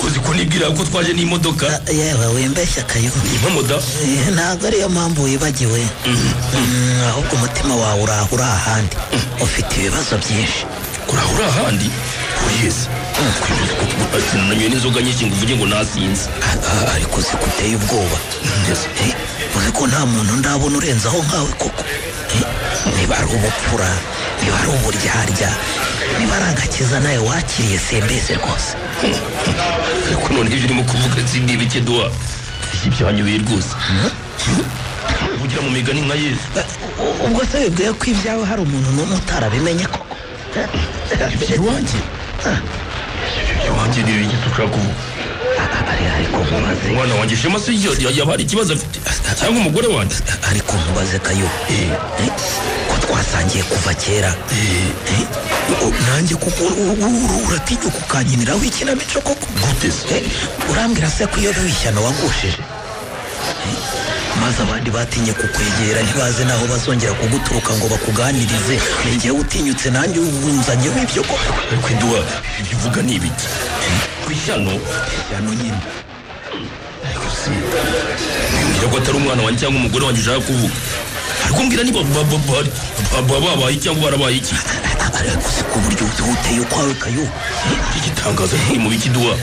uzi ko nibwira ko twaje n'imodoka yewe wembeshya kayo impamoda ntabwo ariyo mpamvu wibagiwe Mm, ahubwo umutima wawe urahura ahandi ufite ibibazo byinshi urahura ahandi uyeze kwibuza ko nanyoye n'inzoga nyinshi ngo uvuge ngo nasinze ariko uzi ko uteye ubwoba Eh, uzi ko nta muntu ndabona urenzaho nkawe koko Eh, niba ari ubupfura niba ari uburyarya niba ari agakiza nawe wakiriye sembeze rwose ariko none ibyo urimo kuvuga sindi bike duwa ibyo byanyobeye rwose uvugira mu migani nka yesu ubwo se wibwiye ko ibyawe hari umuntu n'umwe utarabimenye koko ibyo iwanjye ibyo iwanjye ni ibiki se ushaka kuvuga ariko nkubaze umwana wanjye shema se yo- yaba hari ikibazo afite cyangwa umugore wanjye ariko nkubaze kayo Eh, ko twasangiye kuva kera Eh, o- nanjye kuko u- u- uratinyuka ukanyiniraho ikinamico koko Eh, urambwira se ko iyo bishyano wagushije Eh, maze abandi batinye kukwegera ntibaze naho bazongera kuguturuka ngo bakuganirize ni njyewe utinyutse nanjye wunzanyeho ibyo koko ariko iduwa ibyo uvuga ni ibiki ku ishyano ishyano nyine ariko si mbwira ko atari umwana wanjye cyangwa umugore wanjye ushaka kuvuga ariko mbwira niba ba- ba- ba- ba- ba- babaye cyangwa barabaye iki ariko si ku buryo uteye ukwawe kayo igitangaza ntiri mu biki duwa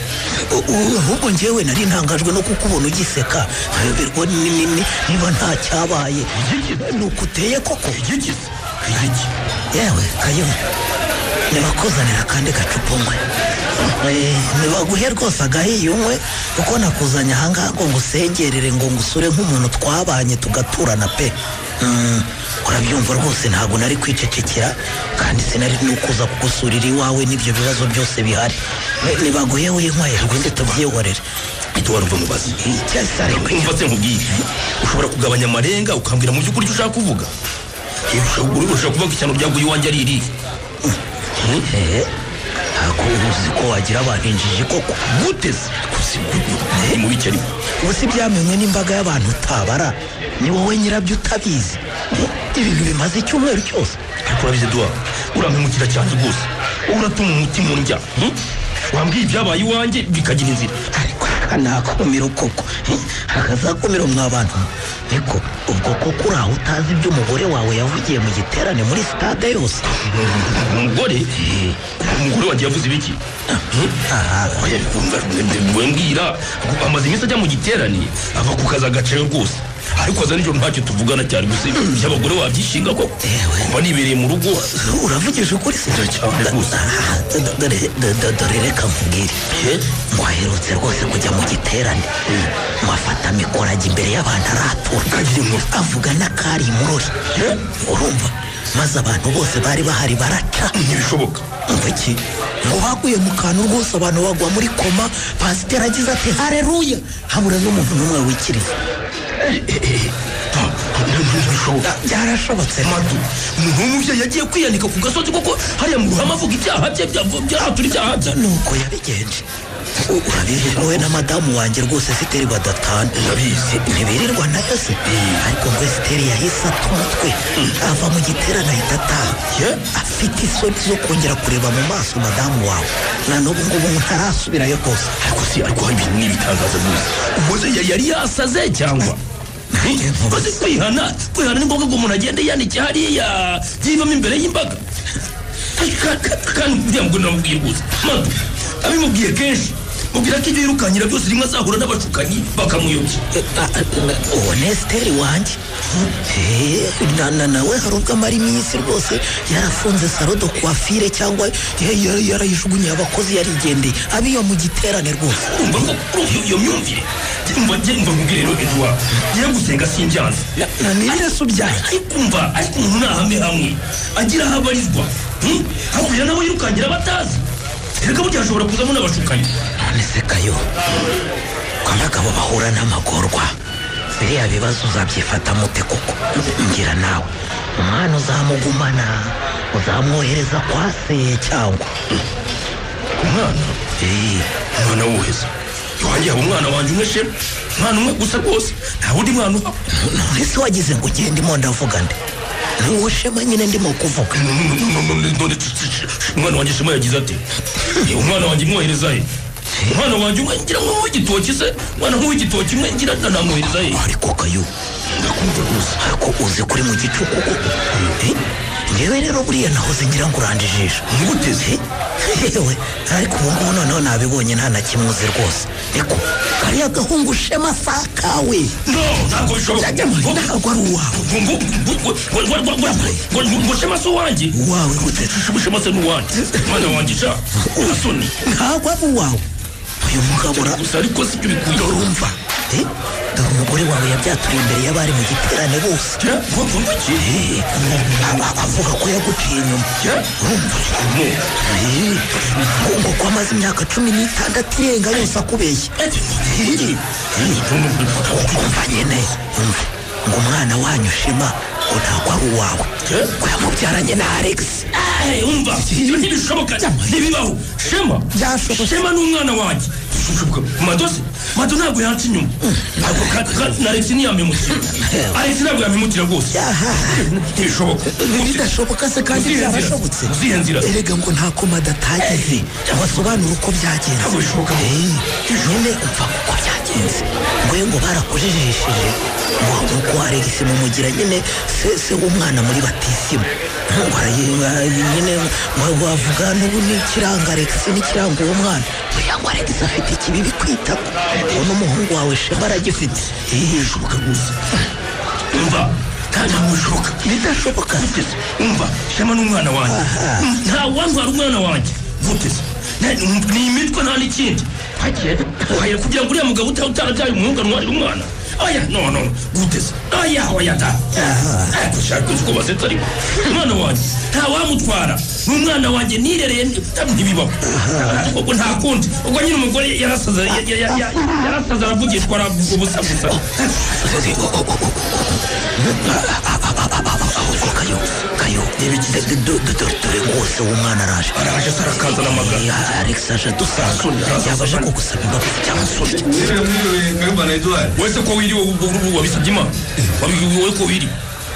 ahubwo njyewe nari ntangajwe no kukubona ugiseka nkayoberwa ni- ni- ni- niba nta cyabaye ni uko uteye koko yewe kayo nibakuzanira akandi gacupa unywe Eh, nibaguhe rwose agahiye unywe kuko nakuzanye ahangaha ngo ngusengerere ngo ngusure nk'umuntu twabanye tugaturana pe Mm, urabyumva rwose ntabwo nari kwicecekera kandi sinari nukuza kugusurira iwawe n'ibyo bibazo byose bihari Eh, nibaguhe winyweye rwose tubyihorere iduwa ruva mu bazi icyasare umva se nkubwiye ushobora kugabanya amarenga ukambwira mu by'ukuri icyo ushaka kuvuga Eh, ushobora- ushobora kuvuga ko ishyano ryaguye iwanjye ari irihe ehe ntabwo uzi ko wagira abantu injiji koko gute se ni mu biki ariko ubu si byamenywe n'imbaga y'abantu utabara ni wowe nyirabyo utabizi ibintu bimaze icyumweru cyose ariko urabizi duwa urampemukira cyane rwose wowe uratuma umutima undya hmm? wambwiye ibyabaye iwanjye bikagira inzira ariko kanakumira koko hakazakumira mwa bantu niko ubwo koko uraho utazi ibyo umugore wawe yavugiye mu giterane muri sitade yose umugore umugore wanjye yavuze ibiki Oya, wumva, mbe- mbe mbwira amaze iminsi ajya mu giterane ava ku kazi agaceyo rwose ariko aza nijoro ntacyo tuvugana cyane gusa iby'abagore wabyishinga ko kuba nibereye mu rugo uravugije ukuri se cyane rwose Do- dore- do- do- dore reka nkubwire ngo aherutse rwose kujya mu giterane ngo afata mikoro ajya imbere y'abantu aratura avuga n'akari imurori urumva maze abantu bose bari bahari baraca ntibishoboka ngo iki ngo baguye mu kantu rwose abantu bagwa muri koma pasiteri agize ati hareruya habura n'umuntu n'umwe wikiriza ntibishoboka byarashobotse madu umuntu w'umubyeyi yagiye kwiyanika ku gasozi kuko hariya mu ruhame avuga ibyaha bye bya- byahatura ibyaha bye nuko yabigenje urabizi wowe na madamu wanjye rwose siteri badatana Ndabizi. ntibirirwa nayo se ariko ngo siteri yahise ata umutwe ava mu giterane ahita ataha afite isoni zo kongera kureba mu maso madamu wawe na n'ubu ngubu ntarasubirayo rwose ariko si ariko hari ibintu n'ibitangaza rwose umuze yari yasaze cyangwa umaze kwihana kwihana ni ngombwa ngo umuntu agende yandike hariya yivamo imbere y'imbaga Ka- ka- ka- kandi uriya mugore namubwiye rwose madu abimubwiye kenshi mubwira ko ibyo yirukankira byose rimwe azahura n'abashukanyi bakamuyobya uwo nesiteri wanjye Eh, na- na- nawe hari ubwo amara iminsi rwose yarafunze sarodo kwafire cyangwa ya- ya- yarayijugunye abakozi yarigendeye abiyo mu giterane rwose urumva ko urumva iyo- iyo myumvire mba mba mubwire rero eduwa ye gusenga sinjyanze na n'ibireso byanjye ariko umva ariko umuntu ntahame hamwe agira aho abarizwa hmm? hakurya nabo yirukangira abatazi reka burya hashobora kuzamo n'abashukanyi none se kayo ko abagabo bahura n'amagorwa biriya bibazo uzabyifata mute koko ngira nawe umwana uzamugumana uzamwohereza kwa se cyangwa umwana umwana wuheza iwanjye haba umwana wanjye umwe shema umwana umwe gusa rwose nta wundi mwana uhaba none se wagize ngo ugende imo ndavuga nde nuwo shema nyine ndimo kuvuga none sh- sh- sh- umwana wanjye shema yagize ati "Eh, umwana wanjye mwohereza he umwana wanjye umwe ngira ngo w'igitoki se umwana nk'uw'igitoki umwe ngira ngo namwohereza he ariko kayo ndakumva rwose ariko uzi kuri mu gicuku koko Eh, ngewe rero buriya nahoze ngira ngo uranda ijisho ntibuteze yewe ariko ubungubu noneho nabibonye nta na kimwe uzi rwose reko kariya gahungu shema sakawe no ntabwo bishoboka ntabwo ari uwawe ngo ngo ngo ngo ngo ngo ngo ngo ngo ngo shema si uwanjye wawe gute shema se ni uwanjye umwana wanjye sha urasoni ntabwo ari uwawe uyu mugabo ura gusa ariko si byo bikwiye urumva Eh, dore umugore wawe yabyaturiye imbere y'abari mu giterane bose Ya, ngo ngo iki Eh, a- a- avuga ko yaguciye inyuma ya urumva Eh, ngo ngo ko amaze imyaka cumi n'itandatu irenga yose akubeshya Eh, umva nyine umva ngo umwana wanyu shema ngo ntabwo ari uwawe ko yamubyaranye na alex Eh, umva ibyo ntibishoboka ntibibaho shema shema ni umwana wanjye madose mado ntabwo yanca inyuma Ntabwo ka- ka- na alexi ntiyamimukira alexi ntabwo yamimukira rwose ntibishoboka bidashoboka se kandi Uzihe nzira? byarashobotse Uzihe nzira? erega ngo nta koma datagize abasobanura uko byagenze Ntabwo bishoboka. Eh, nyine upfa uko byagenze ngoye ngo barakujijishije ngo nuko aregisi mumugira nyine se se w'umwana muri batisimu ngo arayi- nyine ngo- ngo avuga n'ubu n'ikiranga aregisi n'ikiranga uwo mwana buriya ngo aregisi afite ikibi bikwitako ngo n'umuhungu wawe shema aragifite ntibishoboka rwose umva nta- ntabwo bishoboka bidashoboka Guteze. umva shema ni umwana wanjye nta wantwara umwana wanjye guteze Ne- ni imitwe nta n'ikindi hagiye hagiye kugira ngo uriya mugabo uta- utarabyaye umuhungu antwarire umwana aya no no guteze aya oya da ariko ushaka uzi ko basetse ariko umwana wanjye nta wamutwara ni umwana wanjye nirereye ntabwo ntibibaho ubwo nta kundi ubwo nyine umugore yarasaza ya- ya- ya- ya- yarasaza aravugishwa aravuga ubusa gusa ahubwo kayo kayo dore rwose uwo mwana araje araje se arakazana amagana Eh, alex aje adusanga yaba aje kugusaba imbabazi cyangwa se wese ko wiriwe ubu- ubu- ubu wabisabye imana Wabi- wowe ko wiri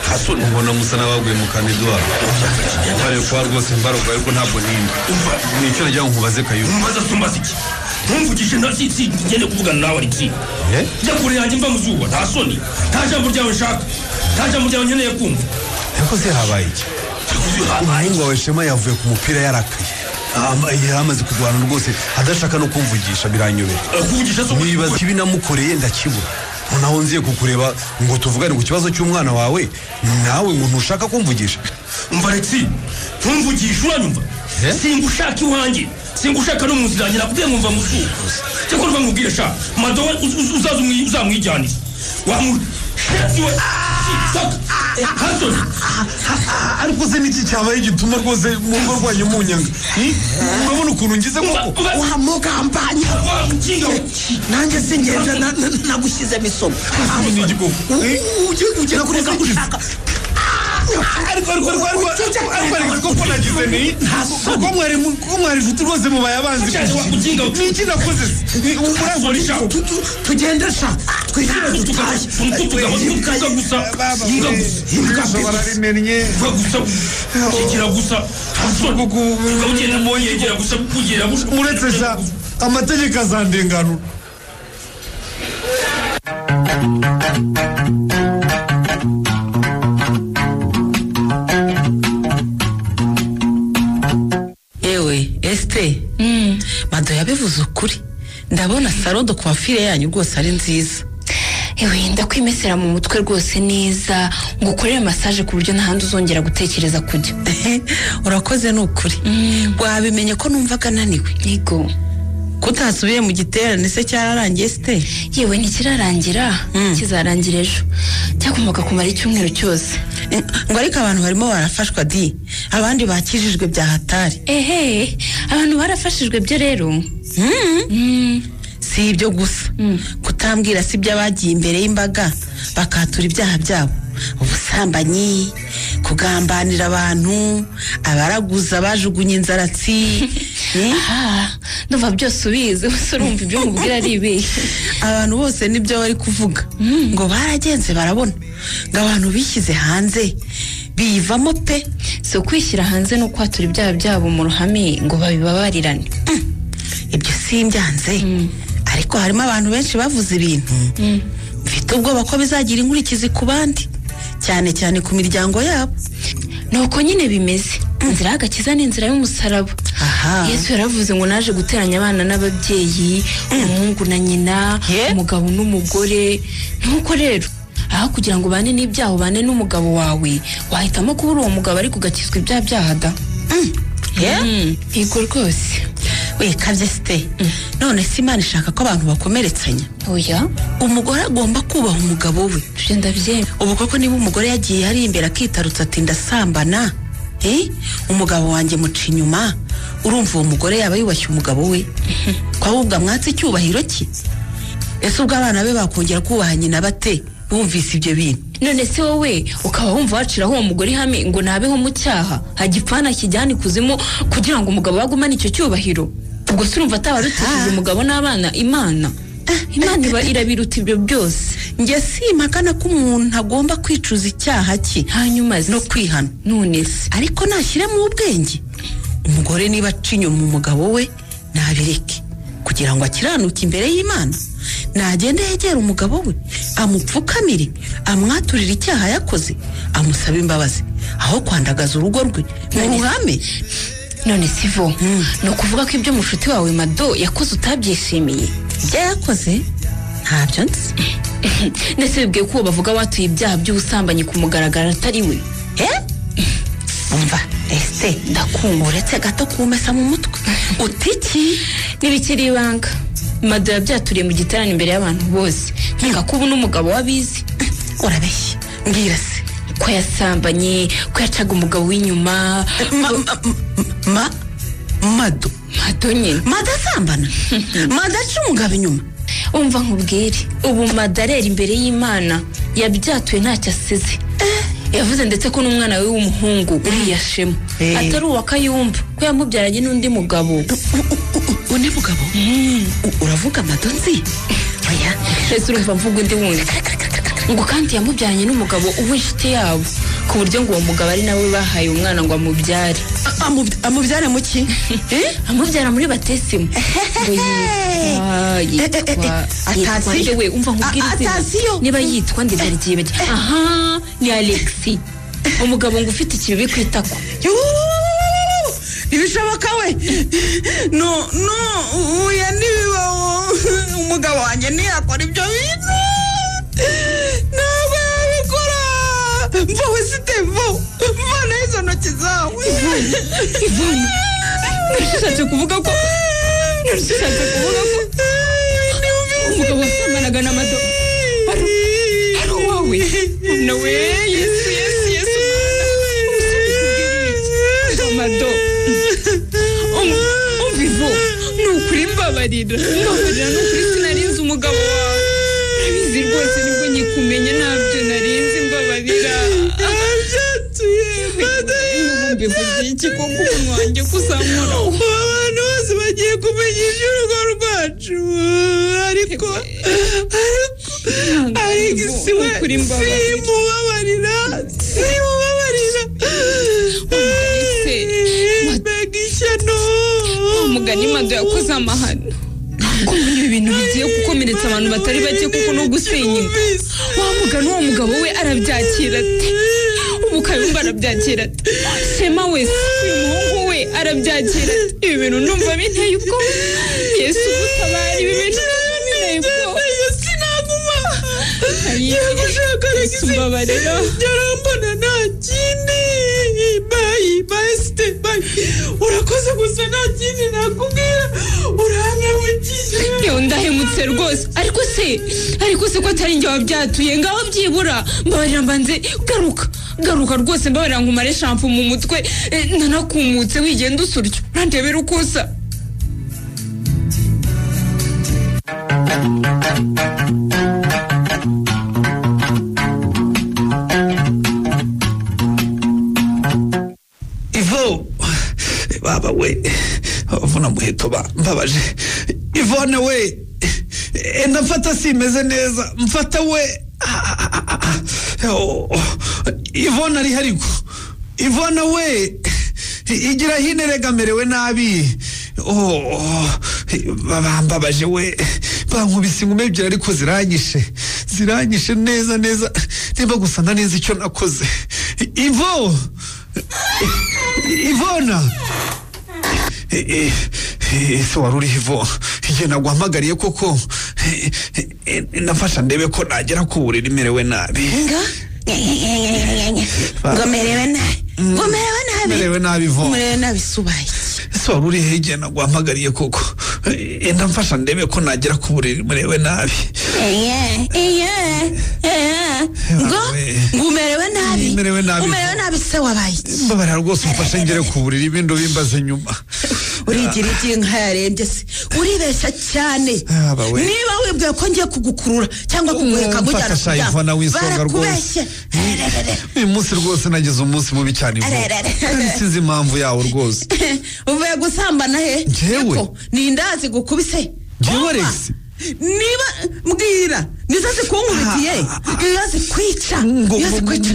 hasoni ubona musa n'abaguye mu kantu eduwari ntare kwa rwose mbarwa ariko ntabwo ninde umva ni icyo nagira ngo nkubaze kayo umbaza sumbaza iki ntumvugije nta si si ngende kuvugana nawe alexi Eh? jya kure yanjye mva mu zuba nta soni nta jambo ryawe nshaka nta jambo ryawe nkeneye kumva yakoze habaye iki umuhungu wawe shema yavuye ku mupira yarakaye Ama- yari amaze kurwana rwose adashaka no kumvugisha biranyobera Eh, kuvugisha so nibaza ikibi namukoreye ndakibura noneho nziye kukureba ngo tuvugane ku kibazo cy'umwana wawe nawe ngo ntushaka kumvugisha umva alexi ntumvugisha uranyumva Eh? singushaka iwanjye singushaka no mu nzira yanjye nakubwiye ngo mva mu zuba cyakora mva mubwire sha madowe uz- uz- uzaza umwi- uzamwijyanire wamu Shit, you are- Fuck. Hasoni ariko se niki cyabaye gituma rwose mu rugo rwanyu munyanga urabona ukuntu ngize koko wa mugambanya nanjye singenda nagushyize isomo ni igikoko ugiye kugera kuri gakushaka ariko ariko ariko ariko ariko ariko koko nagize ni ko mwari mu- ko mwari inshuti rwose mubaye abanzi Ukinga, ukinga. ni iki nakoze Usoresha. tugende sha twishyure dutaye tukavuga gusa imbwa gusa imbwa gusa imbwa gusa yegera gusa ugabu ugenda mu yegera gusa kugera gusa muretse sa amategeko azandenganura yewe esite mado yabivuze ukuri ndabona salo de coiffure yanyu rwose ari nziza ewe ndakwimesera mu mutwe rwose neza ngo ukorere masaje ku buryo ntahandi uzongera gutekereza kujya urakoze ni ukuri wabimenye ko numvaga ananiwe yego kutasubiye mu giterane se cyararangiye site yewe ntikirarangira kizarangira ejo cyakomoka kumara icyumweru cyose ngo ariko abantu barimo barafashwa di abandi bakijijwe bya hatari ehe abantu barafashijwe byo rero si ibyo gusa kutambwira si ibyo abagiye imbere y'imbaga bakatura ibyaha byabo ubusambanyi kugambanira abantu abaraguza bajugunye inzaratsi ndumva byose ubizi gusa urumva ibyo umubwira ari ibihe abantu bose nibyo bari kuvuga ngo baragenze barabona ngo abantu bishyize hanze biyivamo pe si ukwishyira hanze no kwatura ibyaha byabo mu ruhame ngo babibabarirane ibyo simbyanze ariko harimo abantu benshi bavuze ibintu mfite ubwoba ko bizagira inkurikizi ku bandi cyane cyane ku miryango yabo ni uko nyine bimeze inzira y'agakiza ni inzira y'umusaraba yesu yaravuze ngo naje guteranya abana n'ababyeyi umuhungu na nyina umugabo n'umugore nk'uko rero aha kugira ngo ubane n'ibyaha ubane n'umugabo wawe wahitamo kubura uwo mugabo ariko ugakizwa ibyaha byaha da yego rwose wekabye site none se imana ishaka ko abantu bakomeretsanya oya umugore agomba kubaha umugabo we tugenda byemye ubu koko niba umugore yagiye hari imbere akitarutse ati ndasambana umugabo wanjye muca inyuma urumva uwo mugore yaba yubashye umugabo we ko ahubwo amwatse icyubahiro cye ese ubwo abana be bakongera kubaha nyina bate bumvise ibyo bintu none se wowe ukaba wumva waciraho uwo mugore ihame ngo nabeho mu cyaha hagipfana kijyana ikuzimu kugira ngo umugabo agumane icyo cyubahiro ubwo se urumva ataba arutishije umugabo n'abana imana imana iba irabiruta ibyo byose njye simpakana ko umuntu agomba kwicuza icyaha cye hanyuma no kwihana none se ariko nashyiremo ubwenge umugore niba acinye mu mugabo we nabireke kugira ngo akiranuke imbere y'imana nagende yegera umugabo we amupfukamire amwaturire icyaha yakoze amusaba imbabazi aho kwandagaza urugo rwe mu ruhame none si vo ni ukuvuga ko ibyo mushuti wawe mado yakoze utabyishimiye ibyo yakoze ntabyo nzi ndetse bibwiye ko uwo bavuga watuye ibyaha by'ubusambanyi ku mugaragaro atari we umva ese ndakumva uretse gato kumesa mu mutwe utiki n'ibikiri ibanga mado yabyaturiye mu giterane imbere y'abantu bose nkeka ko ubu n'umugabo w'abizi urabeshya mbwira se ko yasambanye ko yacaga umugabo w'inyuma ma mado mado nyine mado asambana mado aca umugabo inyuma umva nkubwire ubu mado arera imbere y'imana yabyatuye ntacyo asize yavuze ndetse ko n'umwana we w'umuhungu uriya shema atari uwa kayumba ko yamubyaranye n'undi mugabo undi mugabo uravuga amadonzi mbese urumva mvuga undi wundi ngo kandi yamubyaranye n'umugabo w'inshuti yabo ku buryo ngo uwo mugabo ari nawe bahaye umwana ngo amubyare amubyara mu ki amubyara muri batesimu we umva nkubwire izina niba yitwa ndetse rigiye bajya aha ni alexi umugabo ngo ufite ikibibi ku itako ntibishoboka we no no uya ntibibaho umugabo wanjye ntiyakora ibyo bintu ntabwo yabikora mvawe sitebo mvana izo ntoki zawe ivana ntushatse kuvuga ko ntushatse kuvuga ko umugabo wasambanaga na mado ari uwawe nawe yesu yesu yesu mado umvivo ni ukuri mbabarira mbabarira ni ukuri sinarinze umugabo wawe urabizi rwose nibwo nyikumenya ntabyo narinze mbabarira iki koko umuntu wanjye kuzamura abantu bose bagiye kumenyesha urugo rwacu ariko ariko si we simubabarira simubabarira mbega ishyano mugani mado yakoze amahano kumenya ibintu bigiye gukomeretsa abantu batari bake kuko no gusenyera wa mugani uwo mugabo we arabyakira ati ubu kayumba arabyakira ati shema wese uyu muhungu we arabyakira ati ibi bintu numva binteye ubwoba yesu tabara ibi bintu n'ubunini ko sinaguma Ngiye gushaka Yesu mbabarira yarambona nta kindi bayi basite bayi urakoze gusa nta kindi nakubwira urankemukiye yewe ndahemutse rwose ariko se ariko se ko atari njye wabyatuye ngaho byibura mbabarira mbanze garuka garuka rwose mbabarira nkumare shampo mu mutwe eh, nanakumutse wigenda usuryo urandebera uko usa ivo baba we avuna muheto ba- mbabaje ivone we enda mfata simeze neza mfata we Ah, ah, ah, ah. Oh, oh. ivone ari hariko ivone we igira hino eregamerewe nabi Oh, oh. Baba, mbabaje we bankubise inkumi ebyiri ariko ziranyishe ziranyishe neza neza nimba gusa nta neza icyo nakoze ivo ivona Eh, eh, ese wari uriho ivo igihe naguhamagariye koko Eh, eh, eh, nafasha ndebe ko nagera ku buriri merewe nabi ngo merewe nabi ngo merewe nabi merewe nabi ivo merewe nabi subaye ese wari uriho igihe naguhamagariye koko Eh, enda mfasha ndebe ko nagera ku buriri merewe nabi ngo ngo umerewe nabi merewe nabi umerewe nabi se wabaye mbabarira rwose umfashe ngere ku buriri ibindi bimbaze nyuma urigira igihe nka yarembye se uribeshya cyane Yaba we. niba wibwiye ko ngiye kugukurura cyangwa kuguheka ngo ujyana mfata kuryama, sayivana w'isonga rwose barakubeshye uyu munsi rwose nagize umunsi mubi cyane ivo Arerere. kandi sinzi impamvu yawo rwose uvuye gusambana he Njyewe? Eko, ni indazi gukubise Njyewe, Umva, Alex. niba mbwira nizo zikunkubitiye iyo zikwica iyo zikwica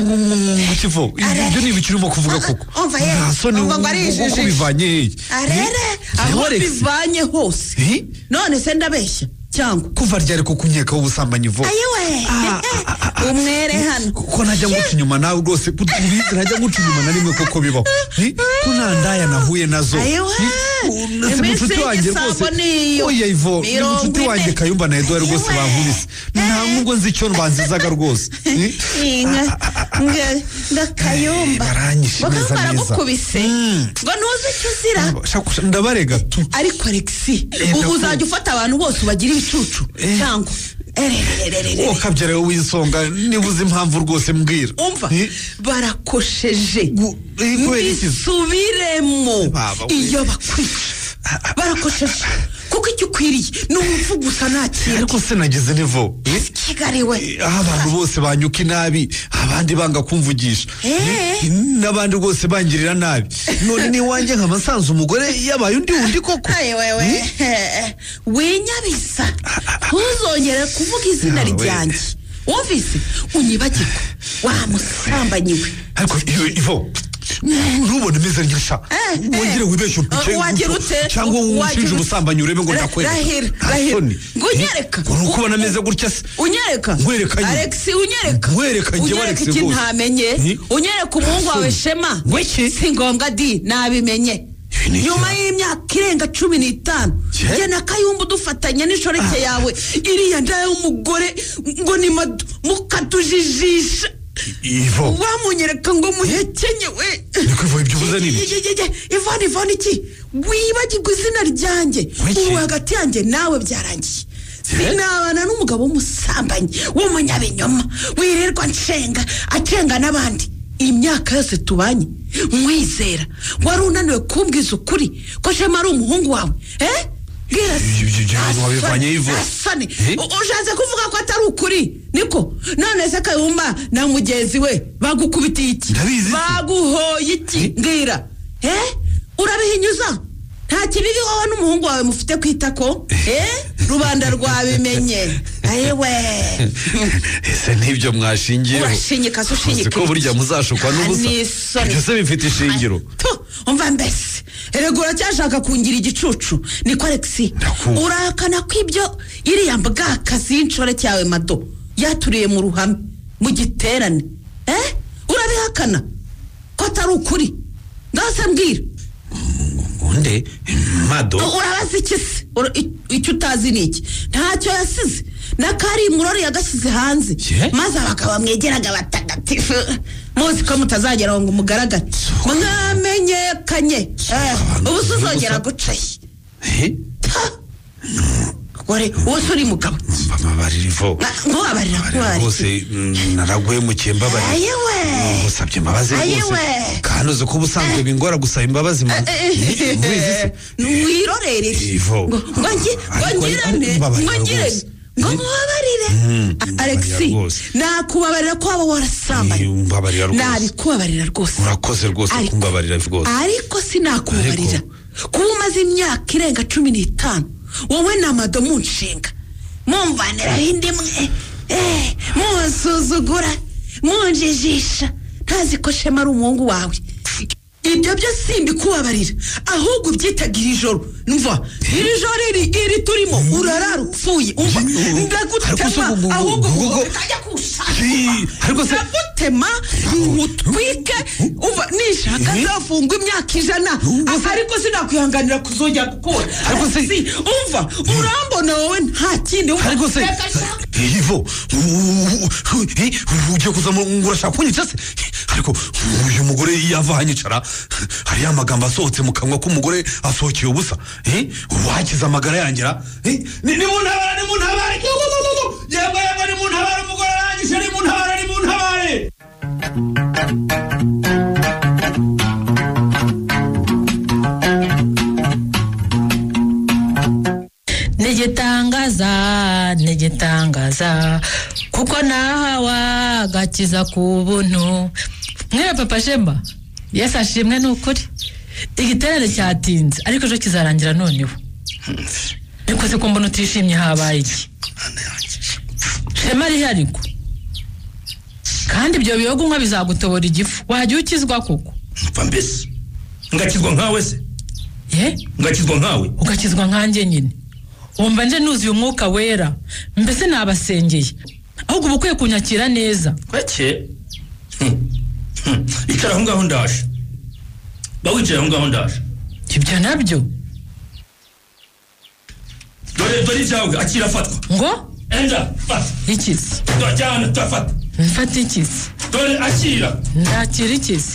kivo ibyo ni ibikiri urimo kuvuga koko umva ye, nta soni umva ngo ari ubwo ijiji. kubivanye hehe arere aho Alex. bivanye hose none se ndabeshya cyangwa kuva ryari ko kunyekaho ubusambanyi ivo ayiwe umwere hano ko najya nguca inyuma nawe rwose ubizi najya nguca inyuma na rimwe koko bibaho Hi? ko nta ndaya nahuye nazo Ayiwe. Hi? Nasi Iminsi munshuti wanjye y'igisambo rwose niyo. oya ivo ni Mirongo munshuti ine. wanjye kayumba na eduwari rwose bankubise nta nkungu nzi icyo banzizaga rwose Hi? inka nga- ndakayumba baranyishe Bakaba neza neza baragukubise ngo ntuzi icyo uzira Shakusha- ndabarega tu ariko alexi ndakumva. uzajya ufata abantu bose ubagira ibicucu cyangwa ererererere uwo kabyara we w'isonga niba uzi impamvu rwose mbwira umva barakosheje kubera iki? nisubiremo Baba we. iyo bakwica barakosheje kuko icyo ukwiriye ni urupfu gusa nta kintu ariko se nagize nivo Hi? kigariwe aho abantu bose banyuka inabi abandi banga kumvugisha Eh. n'abandi rwose bangirira nabi none n'iwanjye nkaba nsanze umugore yabaye undi wundi koko wewe winyabiza ntuzongere kuvuga izina Yawe. ryanjye wumvise unyibagirwa wa musambanyi we ariko iyo- ivo ntubone meze nyasha wongere wibeshye Eh, wagira gutyo, ute? cyangwa Wagira ushinje ute? ubusambanyi urebe ngo Ra- ndakwereka rahira, Nta rahira. soni. Ngo unyereka. Uri ukubona ameze gutya se unyereka nkwereka nyine. alex unyereka Nkwereka njyewe unyereka Alex iki rwose. ntamenye Ni? unyereka umuhungu wawe shema si ngombwa di nabimenye nyuma y'imyaka irenga cumi n'itanu njye na kayumba udufatanya n'inshoreke yawe iriya nda y'umugore ngo ni madu mukatujijisha ivo wamunyereka ngo muhekenye we ariko ivo ibyo ubuze nini ivani ivani iki wibagirwa izina ryanjye ubu hagati yanjye nawe byarangiye sinabana n'umugabo w'umusambanyi w'umunyabinyoma wirirwa nshenga acenga n'abandi imyaka yose tubanye mwizera wari unaniwe kumbwiza ukuri ko shema ari umuhungu wawe eh bwira se. Ibyo- ibyo bintu wabivanye ivo Asane, ushatse kuvuga ko atari ukuri niko none se kayumba na mugenzi we bagukubitiye iki baguhoye iki mbwira eh urabihinyuza nta kibibi wowe n'umuhungu wawe mufite kwita ko eh rubanda rwabimenye ayewe ese n'ibyo mwashingiyeho urashinyika se ushinyika ko burya muzashukwa n'ubusa Ani isoni. ibyo se bifite ishingiro Tu, umva mbese erega uracyashaka kungira igicucu niko alex urahakana ko ibyo iriya mbwakazi y'inshore cyawe mado yaturiye mu ruhame mu giterane eh urabihakana ko atari ukuri ngase mbwira ubundi mado urabaza iki se Ura- i- icyo utazi ni iki ntacyo yasize n'akari murori yagashyize hanze maze abagabo bamwegeraga batagatifu muzi ko mutazagera ngo mugaragare mwamenyekanye Eh, ubu se uzongera gucaye gore wowe se uri mugabo mbabarira ivo ngo abarira kurari rwose mm, naraguhemukiye mbabarira ayewe ngusabye imbabazi rwose Ayiwe. kandi uzi ko ubusanzwe bingora gusaba imbabazi mu ubizi se wirorere Ivo. ngo ngo ngi- ngo Ariko- ngirane ariko mbabarira ngo ngirane rwose. ngo mubabarire alexi rwose. nakubabarira ko waba warasambanye mbabarira rwose nabikubabarira rwose urakoze rwose Ariko- kumbabarira rwose ariko sinakubabarira kuba umaze imyaka irenga cumi n'itanu wowe na mado munshinga mumvaniraho indi mwe eh, munsuzugura munjijisha ntazi ko shema ari umuhungu wawe ibyo byo simbikubabarira ahubwo ubyitaga iri joro mva iri joro iri iri turimo urarara upfuye umva ndagutema ahubwo ukajya ariko kushaka ndagutema utwike umva nishaka nzafungwa imyaka ijana ariko sinakwihanganira kuzongera gukora Si, umva urambona wowe nta kindi wumva. Reka shaka ivo ugiye kuza mu- ngo urashaka kunyica se ariko uyu mugore yava ahanyicara hariyo amagambo asohotse mu kanwa k'umugore asohokeye ubusa eh, wakiza amagara yangera eh, ni- nimuntabara nimuntabare yego yego nimuntabare umugore arangije nimuntabare nimuntabare ntigitangaza ntigitangaza kuko nahawe agakiza ku buntu mwere papa shemba yesu ashimwe ni ukuri igiterane cyatinze ariko ejo kizarangira noneho ariko se ko mbona utishimye habaye iki shema ariko kandi ibyo biyogo unywa bizagutobora igifu wajya ukizwa kuko mva mbese ngakizwa nkawe se ye ngakizwa nkawe ugakizwa nkanjye nyine wumva nje nuzuye umwuka wera mbese nabasengeye ahubwo uba ukwiye kunyakira neza kweke Hmm. Hmm. icara aho ngaho ndaje ba wicaye aho ngaho ndaje ibyo nabyo dore dore ibyawe akira afatwa ngo enda fata ikizi turajyana turafata mfata ikizi dore akira ndakira ikizi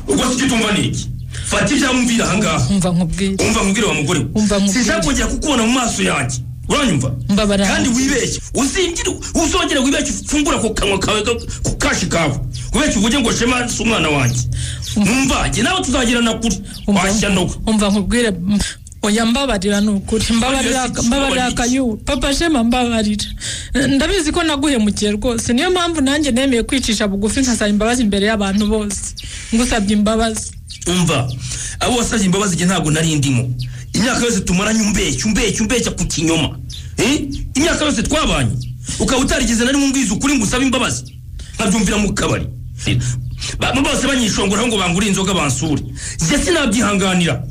ubwo tukitumva ni iki fata ibyamumvira aha ngaha umva nkubwire umva nkubwire wa mugore we sinshaka kongera kukubona mu maso yanjye uranyumva Mbabarira. kandi wibeshye uzingire uzongere wibeshye ufungura ku kanwa kawe ka- ku kashi kawe wibeshye uvuge ngo shema si umwana wanjye numva njye nawe tuzagirana kure washya no umva nkubwire mm, oya mbabarira ni ukuri mbabarira Oya, si- mbabarira mbabarira. akayu papa shema mbabarira Eh, ndabizi ko naguhemukiye rwose niyo mpamvu nanjye nemeye kwicisha bugufi nkasaba imbabazi imbere y'abantu bose ngusabye imbabazi umva abo wasabye imbabazi njye ntabwo nari ndimo imyaka yose tumaranye umbeshya umbeshya umbeshya ku kinyoma Eh? imyaka yose twabanye ukaba utarigeze na rimwe umbwiza ukuri ngo usabe imbabazi nkabyumvira mu kabari Ba- bose banyishongoraho ngo bangure inzoga bansure njye sinabyihanganira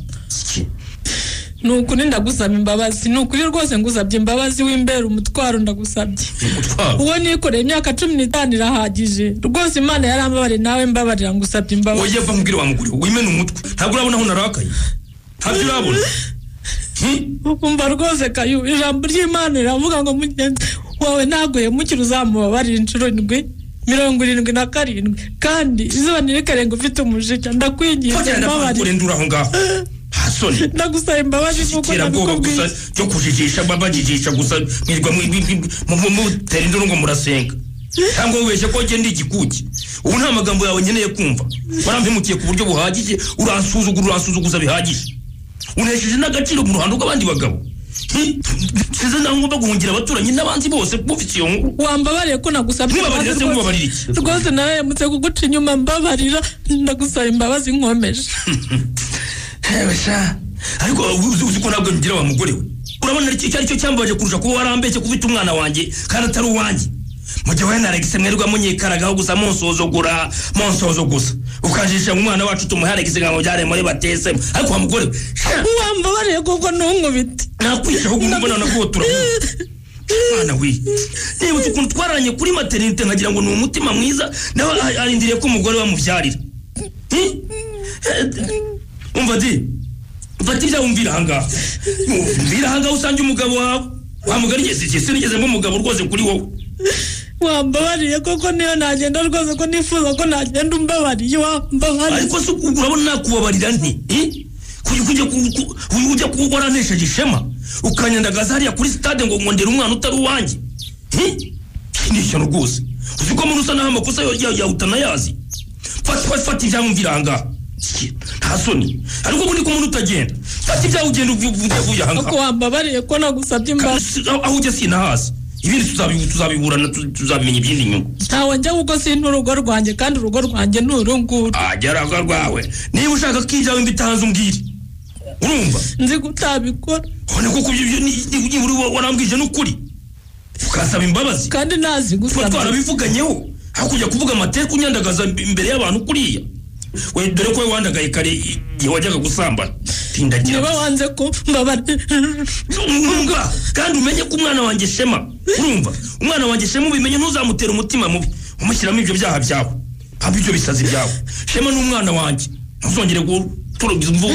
ni ukuri ndagusaba imbabazi ni ukuri rwose ngusabye imbabazi w'imbera umutwaro ndagusabye umutwaro uwo nikoreye imyaka cumi n'itanu irahagije rwose imana yarambabariye nawe mbabarira ngusabye imbabazi oye va nkubwire wa mugore we, wimene umutwe ntabwo urabona aho narakaye ntabyo urabona umva rwose kayu ijambo ry'imana riravuga ngo mugenzi wawe ntaguhemukire uzamubabarira inshuro ndwi mirongo irindwi na karindwi kandi izuba ntirikarenga ufite umujinya ndakwiginze fakira ndapfa mbabarira kurendura aho ngaho hasoni ndagusaba imbabazi kuko iterabwoba nabikubwiye gusa cyo kujijisha babajijisha gusa mwirwa mu- mu- mu- mu- mutera induru ngo murasenga cyangwa wibeshye ko njye ndi igikuki ubu nta magambo yawe nkeneye kumva warampemukiye ku buryo buhagije uransuzugura uransuzuguza bihagije unesheje n'agaciro mu ruhando rw'abandi bagabo Hi, size naho ngomba guhungira abaturanyi n'abanzi bose bumvise iyo nkuru wambabariye ko nagusabye Mwibabarira se mwibabarira iki? rwose nawe yamutse kuguca inyuma mbabarira ndagusaba imbabazi nkomeje Ewe sha ariko uzi- uzi ko ntabwo ngira wa mugore we urabona iki icyo ari cyo cyambaje kurusha kuba warambeshye kufite umwana wanjye kandi atari uwanjye mu gihe wowe na Alex mwerwa munyikaragaho gusa munsuzugura munsozo gusa ukanjisha mu mwana wacu tumuhe Alex nkaho byare muri batesemo ariko wa mugore we sha, wambabariye kuko ntunkubite nakwishaho gumbona nakuwo turahura mwana we nibutse ukuntu twararanye kuri materinite nkagira ngo ni umutima mwiza nawe a- arindiriye ko umugore we amubyarira Hi? Eh, umva ati mfata ibyawe umvira ahangaha umvira ahangaha usange umugabo wawe wa mugari ngeze igihe sinigeze mba umugabo rwose kuri wowe wambabariye koko niyo nagenda rwose ko nifuza ko nagenda umbabariye wambabariye ariko se urabona nakubabarira nti eh? kugira kujya ku- ku- ku- ujya ku- waranesheje ishema ukanyandagaza hariya kuri stade ngo nkondera umwana utari uwanjye Eh? ni ishyano rwose uzi ko muri usa naho amakosa yahutana yazi fata fata- fata ibyamumvira ahangaha Shit, nta soni ariko ubu ni ko umuntu utagenda fata ibyawe ugenda uvuye uvuye ahangaha ko wambabariye ko nagusabye imbabazi Si- aho aho ujya sinahazi ibindi tuzabi- tuzabiburana tu- tuzabimenya ibindi nyungu ntawe njya kuko sinta urugo rwanjye kandi urugo rwanjye ni urunguru ageraga rwawe niba ushaka ko ibyawe mbitanze umbwire urumva nzi gutabikora ni kuko ibyo- ibyo ni- ni- ni- uri wa- warambwije n'ukuri ukasaba imbabazi kandi nazi gusaba twarabivuganyeho aho kujya kuvuga amateka unyandagaza im- imbere y'abantu kuriya we dore ko we wandagaye kare igihe wajyaga gusambana tindagira niba wanze ko mbabarira umva kandi umenye ko umwana wanjye shema urumva umwana wanjye shema ubimenye ntuzamutere umutima mubi umushyiramo ibyo byaha byawe haba ibyo bisazi byawe shema ni umwana wanjye ntuzongere gutorogiza imvugo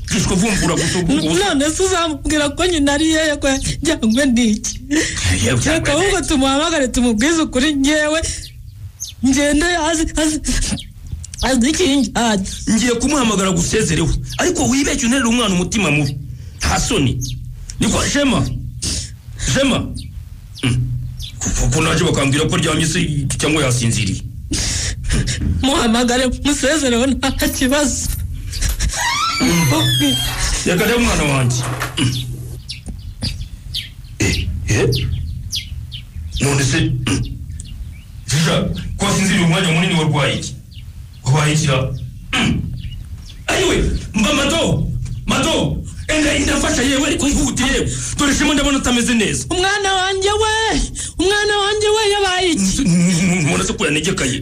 bwishwe vumbura gusa ubwo busa none se uzamubwira ko nyina ari yewe ko yajyanywe n'iki Yewe cyangwa reka ahubwo tumuhamagare tumubwize ukuri ngewe ngende azi azi azi ikinjyanye ngiye kumuhamagara gusezerewe ariko wibeshye unterera umwana umutima mubi nta soni niko shema shema Mm. kuko naje bakambwira ko ryamye se cyangwa yasinziriye muhamagare musezereho nta kibazo reka rero umwana wanjye Mm. Eh, eh? none se Mm. shisha ko wasinziriye umwanya munini warwaye iki wabaye ikira ayiwe mba mato mato enda indafasha yewe ariko ihute yewe dore shema ndabona utameze neza umwana wanjye we umwana wanjye we yabaye iki mubona se ko yanegekaye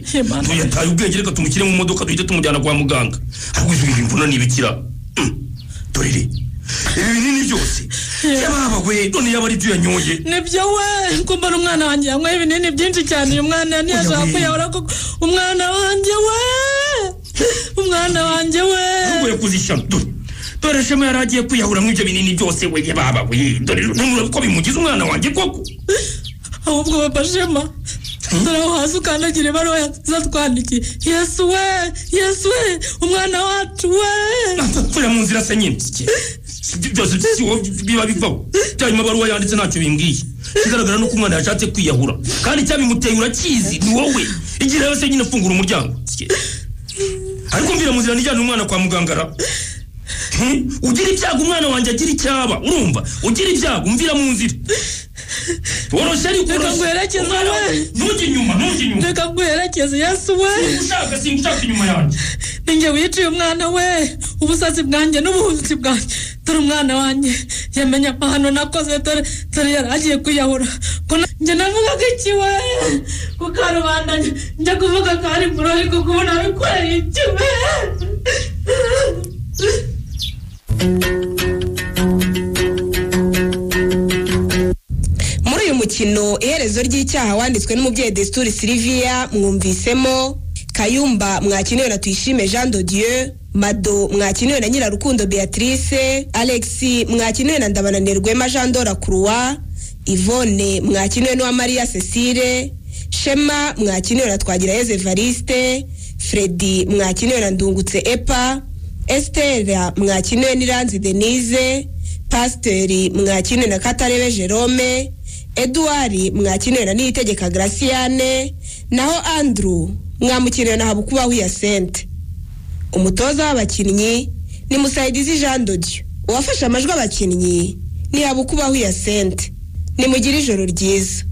tuyataye ubwenge reka tumushyire mu modoka duhite tumujyana kwa muganga ariko izi ibi mvuna ntibikira Mm. dore iri ibi binini byose yababa we none yaba ari ibyo yanyoye nibyo we kumbona umwana wanjye yanywaye ibinini byinshi cyane uyu mwana ntiyashobora kuyabura kuko umwana wanjye we umwana wanjye we uvuye kuzishyano dore dore shema yari agiye kwiyahuramo ibyo binini byose we yababa we dore none ko bimugize umwana wanjye koko ahubwo babashema dore aho hasi ukandagira ibaruwa zatwandikiye yesu we yesu we umwana wacu we ntapfira mu nzira se nyine Si- byose si wowe biba bivaho cyanyuma baruwa yanditse ntacyo bimbwiye kigaragara nuko umwana yashatse kwiyahura kandi icyabimuteye urakizi ni wowe igihe rero se nyine fungura umuryango Si- ariko mvira mu nzira nijyana umwana kwa mugangara ugira ibyago umwana wanjye agira icyaba urumva ugira ibyago mvira mu nzira woroshye ariko Reka woroshye. nguherekeze Umwana we. wanjye- ntujye inyuma ntujye inyuma reka nguherekeze yesu we ushaka singushaka inyuma yanjye ninjye wiciye umwana we ubusatsi bwanjye n'ubuhunzi bwanjye dore umwana wanjye yamenye amahano nakoze dore dore yari agiye kwiyahura Ko na- njye navuga ko iki we ku karubanda njye- njya kuvuga ko ari muri ariko kubona bikoreye iki we muri uyu mukino iherezo ry'icyaha wanditswe n'umubyeyi desituri siliviya mwumvisemo kayumba mwakiniwe na tuyishime jean de dieu mado mwakiniwe na nyirarukundo beatrice alexi mwakiniwe na ndabananirwema jean dora croix ivone mwakiniwe n'uwa maria cecile shema mwakiniwe na twagirayezu evariste fredi mwakiniwe na ndungutse epa esitera mwakiniwe n'iranzi denise pasiteri mwakiniwe na katarebe jerome eduwari mwakiniwe na niyitegeka graciyane naho andrew mwamukiniwe na habukubaho yasente umutoza w'abakinnyi ni musayidizi jean dodiyo uwafashe amajwi abakinnyi ni habukubaho yasente nimugire ijoro ryiza